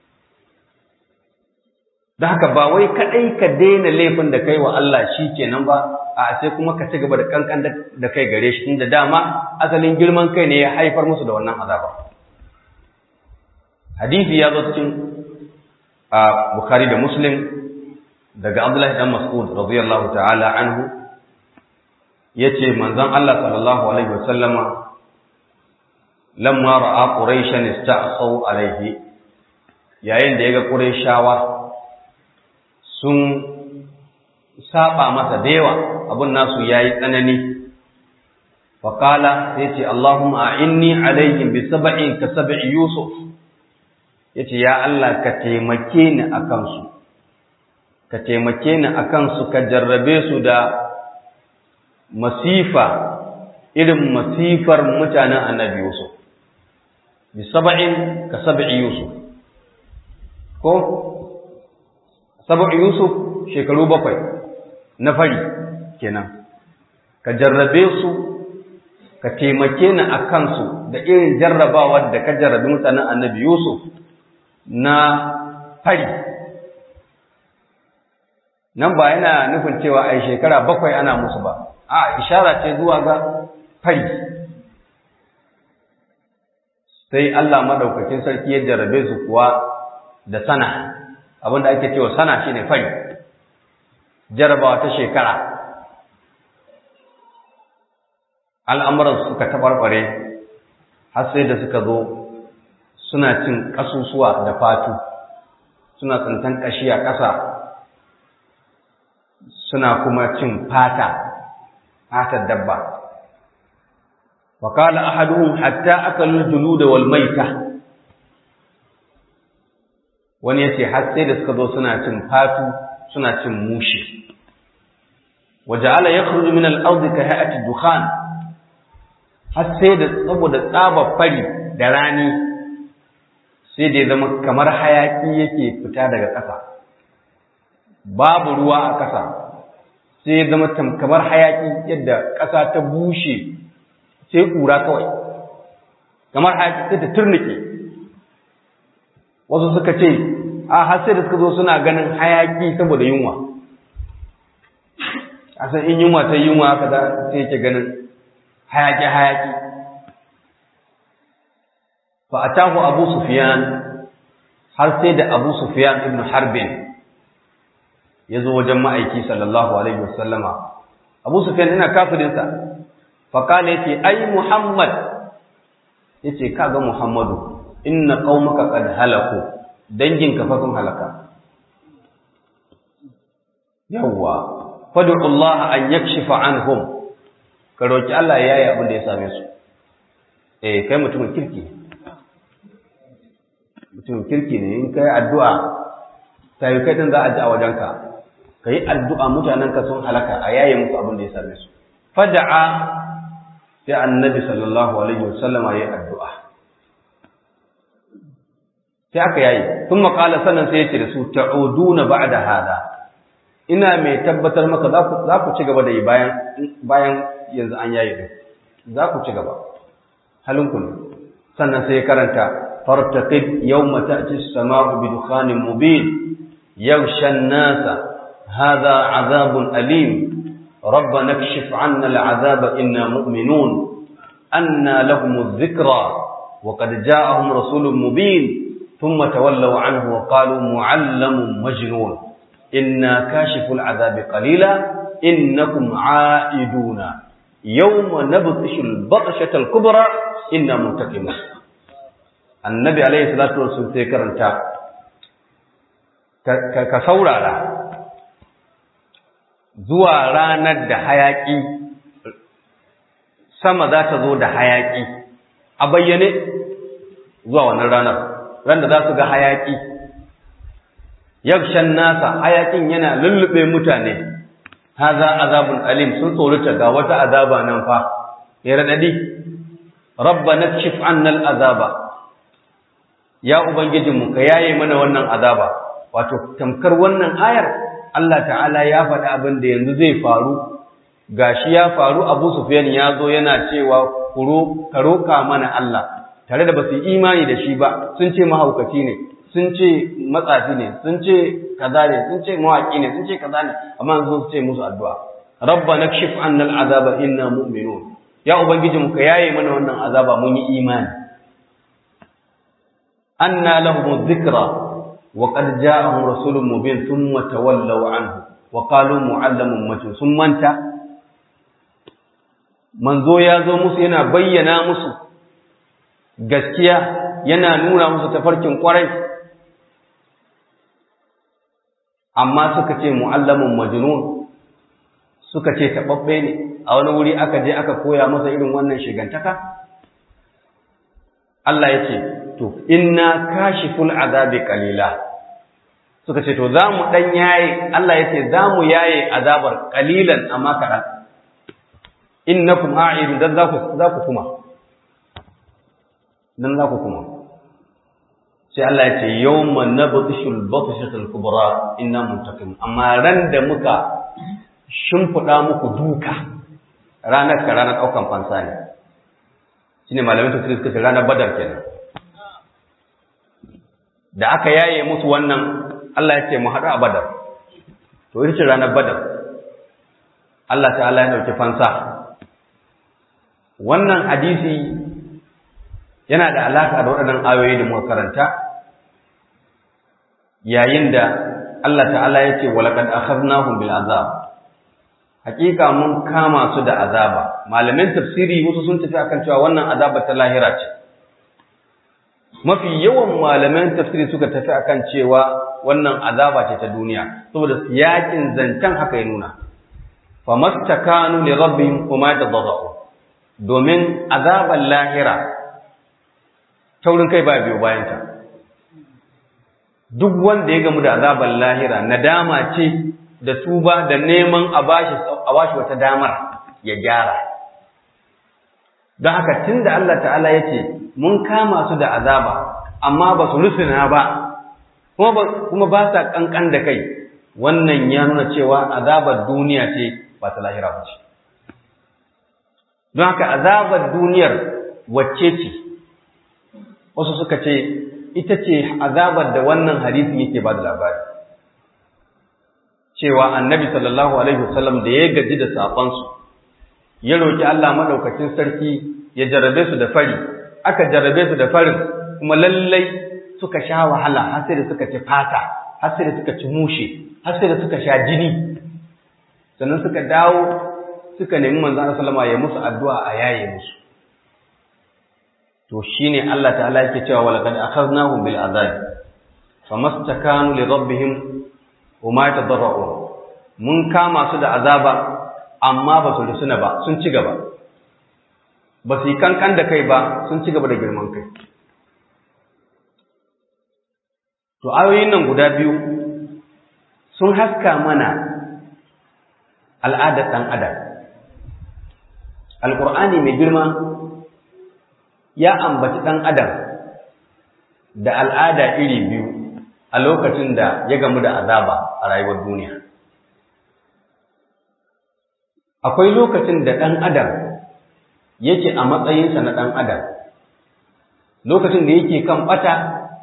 da haka ba wai kaɗai ka daina laifin da kai wa Allah shi kenan ba a sai kuma ka ci gaba da kankan da kai gare shi inda dama asalin girman kai ne ya haifar musu da wannan azaba hadisi ya zo cikin a Bukhari da Muslim daga Abdullahi dan Mas'ud radiyallahu ta'ala anhu yace manzon Allah sallallahu alaihi wasallama lamma ra'a quraishan ista'sau alaihi yayin da yaga quraishawa sun saba masa da yawa abun nasu yayi tsanani fa qala yace Allahumma a'inni alaihim bi sab'in ka sab'i yusuf yace ya Allah ka taimake ni akan su ka taimake ni akan su ka jarrabe su da masifa irin masifar mutanen annabi yusuf bi sab'in ka sab'i yusuf ko sab'i yusuf shekaru bakwai na fari kenan ka jarrabe su ka taimake ni a kansu da irin jarrabawar da ka jarrabi mutanen annabi yusuf na fari nan ba yana nufin cewa a shekara bakwai ana musu ba a ishara ce zuwa ga fari sai Allah madaukakin sarki ya jarrabe su kuwa da sana abinda ake cewa sana shine fari jarabawa ta shekara al'amuran suka tabarbare har sai da suka zo suna cin kasusuwa da fatu suna tsintan kashi a ƙasa suna kuma cin fata fatar dabba وقال أحدهم حتى أكلوا الجلود والميتة wani yace har sai da suka zo suna cin fatu suna cin mushi waja'ala yakhruju min al-ardi ka hay'ati dukhan har sai da saboda tsaba fari da rani sai da zama kamar hayaki yake fita daga ƙasa babu ruwa a ƙasa sai ya zama kamar hayaki yadda ƙasa ta bushe sai ƙura kawai kamar hayaki sai ta turnike wasu suka ce a har sai da suka zo suna ganin hayaki saboda yunwa a san in yunwa ta yunwa haka da sai yake ganin hayaki hayaki fa atahu abu sufyan har sai da abu sufyan ibn harbin ya zo wajen ma'aiki sallallahu alaihi wasallama abu sufyan ina kafirinsa fa kana yace ai muhammad yace kaga muhammadu inna qaumaka qad halaku danginka fa sun halaka yawwa fad'u Allah an yakshifa anhum ka roki Allah ya yi abin da ya same su eh kai mutumin kirki mutumin kirki ne in kai addu'a sai kai din za a ji a wajenka kai addu'a mutanen ka sun halaka a yaye musu abin da ya same su fad'a sai annabi sallallahu alaihi wasallam ya yi addu'a sai aka yayi sun makala sannan sai ya ce da su ta'uduna ba'da hada ina mai tabbatar maka za ku ci gaba da yi bayan bayan yanzu an yayi din za ku ci gaba halinku ne sannan sai ya karanta fartaqib yawma ta'ti as-sama'u bi dukhanin mubin yaghsha an-nasa hadha 'adhabun alim ربنا اكشف عنا العذاب إنا مؤمنون anna lahum dhikra wa qad ja'ahum rasulun mubin thumma tawallaw anhu wa qalu mu'allamun majnun inna kashiful adhabi qalila innakum 'aiduna yawma nabtishul batshatal kubra inna muntaqimun annabi alayhi salatu wasallam sai karanta ka saurara zuwa ranar da hayaki sama za ta zo da hayaki a bayyane zuwa wannan ranar ran da za su ga hayaki yakshan nasa hayakin yana lullube mutane haza azabun alim sun tsorata ga wata azaba nan fa ya radadi rabbana kshif annal azaba ya ubangijinmu ka yaye mana wannan azaba wato tamkar wannan ayar Allah ta'ala ya faɗi abin da yanzu zai faru gashi ya faru Abu Sufyan ya zo yana cewa kuro ka roka mana Allah tare da basu imani da shi ba sun ce mahaukaci ne sun ce matsafi ne sun ce kaza ne sun ce mawaki ne sun ce kaza ne amma sun ce musu addu'a rabbana kshif anna al'azaba inna mu'minun ya ubangijinmu ka yaye mana wannan azaba mun yi imani anna lahum dhikra wa qad ja'ahum rasulun mubin thumma tawallaw anhu wa qalu mu'allamun majnun sun manta manzo ya zo musu yana bayyana musu gaskiya yana nuna musu tafarkin kwarai amma suka ce mu'allamun majnun suka ce taɓaɓɓe ne a wani wuri aka je aka koya masa irin wannan shigantaka Allah ya ce to inna kashiful azabi qalila suka ce to za mu dan yaye Allah ya ce za mu yaye azabar qalilan amma kaɗan innakum a'idun dan za ku za ku kuma dan za ku kuma sai Allah ya ce yawma nabtishul batshatul kubra inna muntaqim amma ran da muka shimfiɗa muku duka ranar ka ranar ɗaukan fansa ne shine malamin tafsir suka ce ranar badar kenan da aka yaye musu wannan Allah ya ce mu haɗu a badar to ita ce ranar badar Allah ta'ala ya ɗauki fansa wannan hadisi yana da alaƙa da waɗannan ayoyi da muka karanta yayin da Allah ta'ala ya ce walaqad akhadnahum bil azab hakika mun kama su da azaba malamin tafsiri wasu sun tafi akan cewa wannan azaba ta lahira ce mafi yawan malaman tafsiri suka tafi akan cewa wannan azaba ce ta duniya saboda siyakin zancen haka ya nuna famastakanu li rabbihim kuma tadaddu domin azaban lahira taurin kai ba biyo bayan ta duk wanda ya gamu da azaban lahira nadama ce da tuba da neman a bashi a bashi wata damar ya gyara don haka tunda Allah ta'ala ya ce mun kama su da azaba amma ba su rusuna ba kuma ba sa kankan da kai wannan ya nuna cewa azabar duniya ce ba ta lahira ba ce don haka azabar duniyar wacce ce wasu suka ce ita ce azabar da wannan hadisi yake ba da labari cewa annabi sallallahu alaihi wasallam da ya gaji da safansu ya roki Allah madaukakin sarki ya jarabe su da fari aka jarabe su da farin kuma lallai suka sha wahala har sai da suka ci fata har sai da suka ci mushe har sai da suka sha jini sannan suka dawo suka nemi manzon Allah sallama ya musu addu'a a yaye musu to shine Allah ta'ala yake cewa walaqad akhadnahum bil azab famastakanu li rabbihim wama yatadarrun mun kama su da azaba amma ba su rusuna ba sun ci gaba ba su yi kankan da kai ba sun ci gaba da girman kai to ayoyin nan guda biyu sun haska mana al'adar ɗan adam alƙur'ani mai girma ya ambaci ɗan adam da al'ada iri biyu a lokacin da ya gamu da azaba a rayuwar duniya akwai lokacin da ɗan adam yake a matsayinsa na ɗan adam lokacin da yake kan ɓata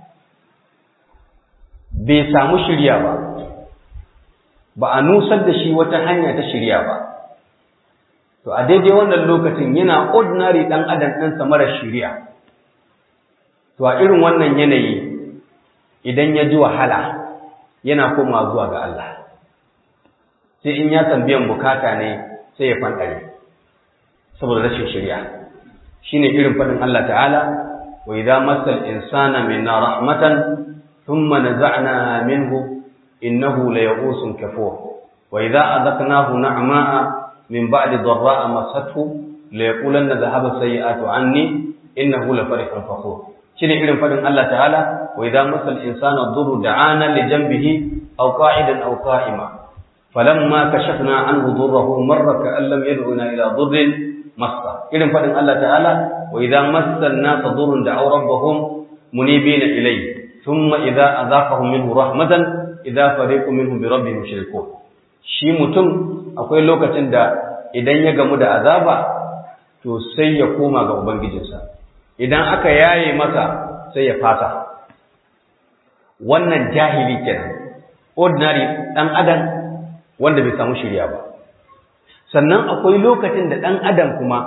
bai samu shirya ba ba a nusar da shi wata hanya ta shirya ba to a daidai wannan lokacin yana ordinary dan adam ɗinsa mara shiriya to a irin wannan yanayi idan ya ji wahala yana komawa zuwa ga Allah sai in ya biyan bukata ne sai ya fanɗare saboda rashin shiriya shine irin faɗin Allah ta'ala wa idza massal insana minna rahmatan thumma naza'na minhu innahu layaghusun kafur wa idza adaqnahu na'ma'a min ba'di dharra'a massathu layaqulanna dhahaba sayyi'atu anni innahu lafarihun fakhur shine irin faɗin Allah ta'ala wa idza massal insana dhurru da'ana li janbihi aw qa'idan aw qa'ima falamma kashafna anhu dhurrahu marra ka'an lam yad'una ila dhurrin massa irin faɗin Allah ta'ala wa idza massa an-nasa dhurrun da'aw rabbahum munibina ilayhi thumma idza azaqahum minhu rahmatan idza fariqun minhum bi rabbihim yushrikun shi mutum akwai lokacin da idan ya gamu da azaba to sai ya koma ga ubangijinsa idan aka yaye masa sai ya fata wannan jahili kenan ordinary dan adam wanda bai samu shirya ba sannan akwai lokacin da dan adam kuma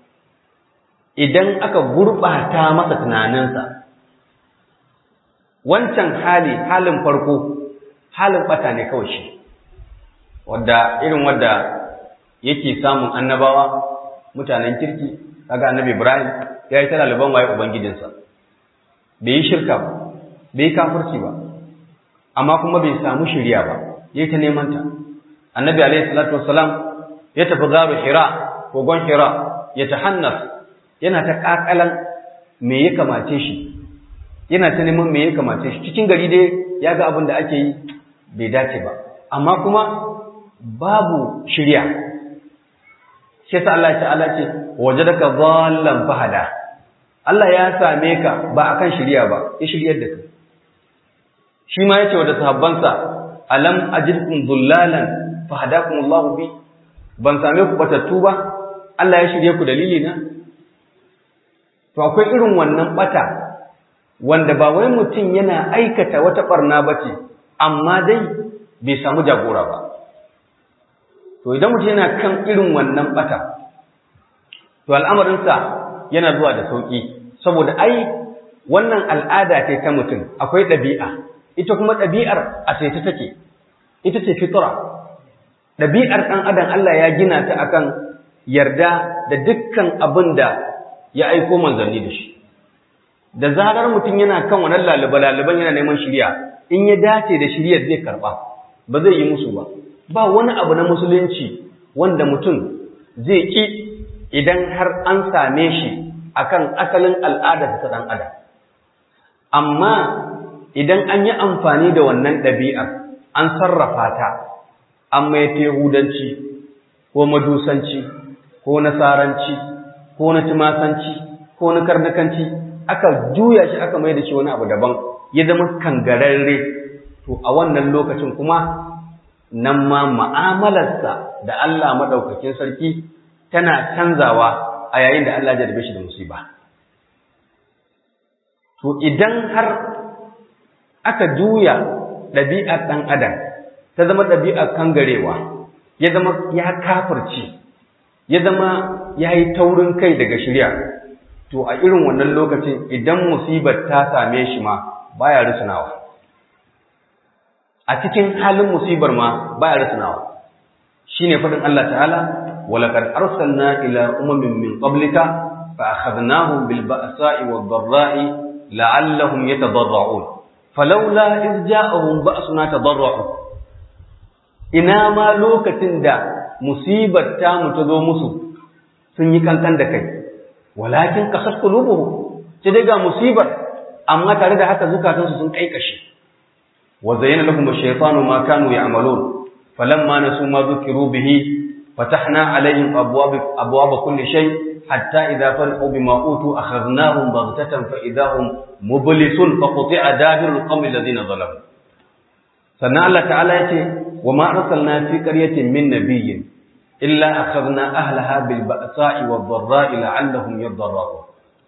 idan aka gurɓata masa tunaninsa wancan hali halin farko halin bata ne kawai shi wadda irin wadda yake samun annabawa mutanen kirki kaga annabi Ibrahim ya yi ta laliban waye ubangijinsa bai yi shirka ba bai yi kafirci ba amma kuma bai samu shiriya ba ya yi ta neman ta annabi alaihi salatu wassalam ya tafi garu hira kogon hira ya tahannas yana ta kakalan me ya kamace shi yana ta neman me ya kamace shi cikin gari dai ya ga abin da ake yi bai dace ba amma kuma babu shirya shi sa Allah ta'ala ce wajadaka dhallan fahada Allah ya same ka ba akan shirya ba ya shiryar da kai shi ma yace wa da sahabbansa alam ajidkum dhullalan fahadakum Allah bi ban same ku batattu ba Allah ya shirye ku dalili na to akwai irin wannan bata wanda ba wai mutum yana aikata wata barna bace amma dai bai samu jagora ba to idan mutum yana kan irin wannan bata to al'amarinsa yana zuwa da sauki saboda ai wannan al'ada ce ta mutum akwai ɗabi'a ita kuma ɗabi'ar a sai ta take ita ce fitra ɗabi'ar ɗan adam Allah ya gina ta akan yarda da dukkan abin da ya aiko manzanni da shi da zarar mutum yana kan wannan lalaba-lalaban yana neman shirya in ya dace da shiryar zai karɓa ba zai yi musu ba ba wani abu na musulunci wanda mutum zai ƙi idan har an same shi akan asalin al'adar ta ɗan adam amma idan an yi amfani da wannan ɗabi'a an sarrafa ta an mai yahudanci ko madusanci ko nasaranci ko na tumasanci ko na karnakanci aka juya shi aka mai da shi wani abu daban ya zama kangararre to a wannan lokacin kuma nan ma ma'amalarsa da Allah maɗaukakin sarki tana canzawa a yayin da Allah ya jarbe shi da musiba. To idan har aka juya ɗabi'ar ɗan adam ta zama ɗabi'ar kangarewa, ya zama ya kafirci, ya zama ya yi taurin kai daga shirya, to a irin wannan lokacin idan musibar ta same shi ma baya rusunawa. a cikin halin musibar ma baya rasanawa shine fadin Allah ta'ala walaqad arsalna ila umamin min qablika fa akhadnahum bil ba'sa'i wad dharra'i la'allahum yatadarra'un falawla iz ja'ahum ba'suna tadarra'u ina ma lokacin da musibar ta mu ta zo musu sun yi kankan da kai walakin qasat qulubuhum sai daga musibar amma tare da haka zukatansu sun kaikashe وزين لهم الشيطان ما كانوا يعملون فلما نسوا ما ذكروا به فتحنا عليهم أبواب, أبواب كل شيء حتى إذا فرحوا بما أوتوا أخذناهم بغتة فإذا هم مبلسون فقطع دابر القوم الذين ظلموا سنة الله تعالى يتي وما أرسلنا في قرية من نبي إلا أخذنا أهلها بالبأساء والضراء لعلهم يضررون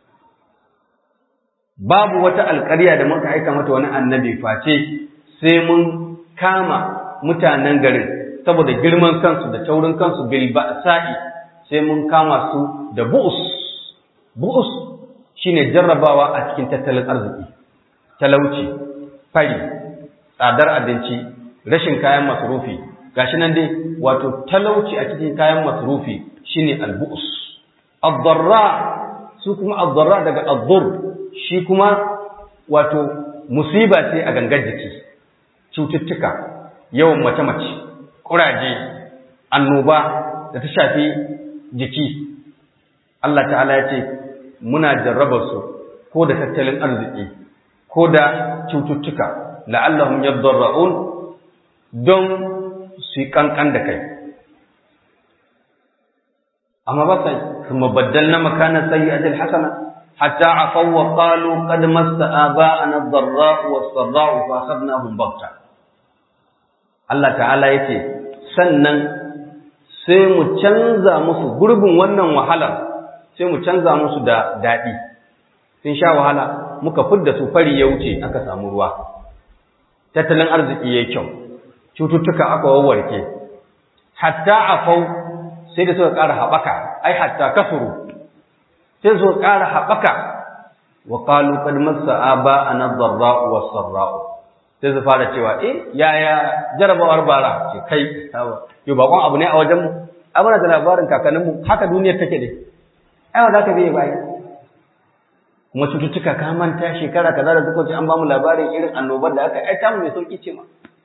babu wata alƙarya da muka aika mata wani annabi face sai mun kama mutanen garin saboda girman kansu da taurin kansu bil ba'sa'i sai mun kama su da bu'us bu'us shine jarrabawa a cikin tattalin arziki talauci fari tsadar abinci rashin kayan masrufi gashi nan dai wato talauci a cikin kayan masrufi shine albu'us ad-darra su kuma ad-darra daga ad-dur shi kuma wato musiba ce a gangar jiki cututtuka yawan mace-mace kuraje annoba da ta shafi jiki Allah ta'ala ya ce muna jarrabar su ko da tattalin arziki ko da cututtuka la'allahum yadarra'un don su yi kankan da kai amma ba sai kuma baddalna makana sayyi'atil hasana hatta afaw wa qalu qad massa aba'ana ad-dharra'u was-sarra'u fa akhadnahum baghta Allah ta'ala yace sannan sai mu canza musu gurbin wannan wahalar sai mu canza musu da dadi sun sha wahala muka fidda su fari ya wuce aka samu ruwa tattalin arziki yayi kyau cututtuka aka wawarke hatta afau sai da suka ƙara haɓaka ai hatta kasuru sai suka ƙara haɓaka wa qalu qad massa aba ana dharra'u was sarra'u sai su fara cewa eh yaya jarabawar bara ce kai yo bakon abu ne a wajen mu abana da labarin kakannin mu haka duniyar take dai ai wa zaka bai bai kuma cututtuka ka manta shekara kaza da suka ce an ba mu labarin irin annobar da aka ai ta mu mai sauki ce ma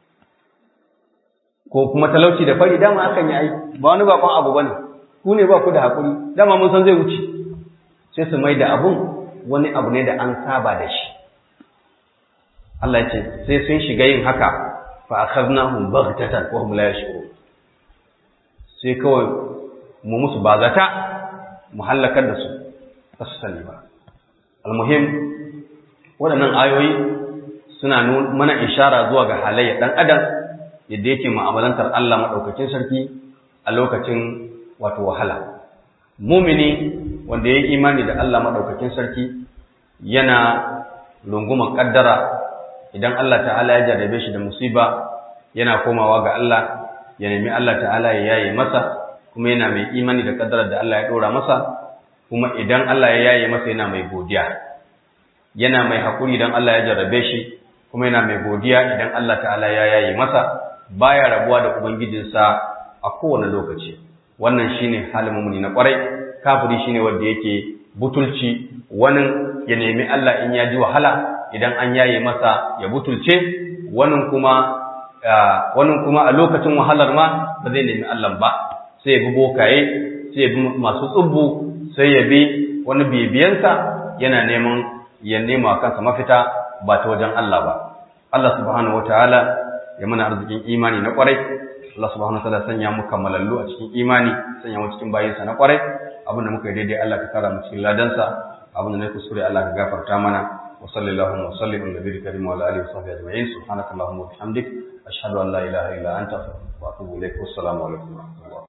ko kuma talauci da fari dama akan yi ai ba wani bakon abu bane ku ne ba ku da hakuri dama mun san zai wuce sai su mai da abun wani abu ne da an saba da shi Allah ya ce sai sun shiga yin haka fa akhadnahum baghtatan wa hum la yash'urun sai kawai mu musu bazata mu halakar da su ba su sani ba almuhim waɗannan ayoyi suna mana ishara zuwa ga halayya ɗan adam yadda yake mu'amalantar Allah maɗaukakin sarki a lokacin wato wahala. Mumini wanda ya yi imani da Allah maɗaukakin sarki yana runguman ƙaddara idan Allah ta'ala ya jarrabe shi da musiba yana komawa ga Allah ya nemi Allah ta'ala ya yaye masa kuma yana mai imani da ƙaddarar da Allah ya ɗora masa kuma idan Allah ya yaye masa yana mai godiya yana mai haƙuri idan Allah ya jarrabe shi kuma yana mai godiya idan Allah ta'ala ya yaye masa baya rabuwa da ubangijinsa a kowane lokaci wannan shine halin mumuni na kwarai kafiri shine wanda yake butulci wani ya nemi Allah in ya ji wahala idan an yaye masa ya butulce wani kuma wani kuma a lokacin wahalar ma ba zai nemi Allah ba sai ya bi bokaye sai ya bi masu tsubbu sai ya bi wani bibiyansa yana neman ya nema kansa mafita ba ta wajen Allah ba Allah subhanahu wataala ya mana arzikin imani na kwarai Allah subhanahu wataala sanya mu kammalallu a cikin imani sanya mu cikin bayinsa na kwarai abinda muka yi daidai Allah ka kara mu cikin ladansa abinda na kuskure Allah ka gafarta mana wa sallallahu wa sallim ala nabiyil karim wa ala alihi wa sahbihi ajma'in subhanakallahumma wa bihamdik ashhadu an la ilaha illa anta astaghfiruka wa atubu ilaik wassalamu alaikum wa rahmatullahi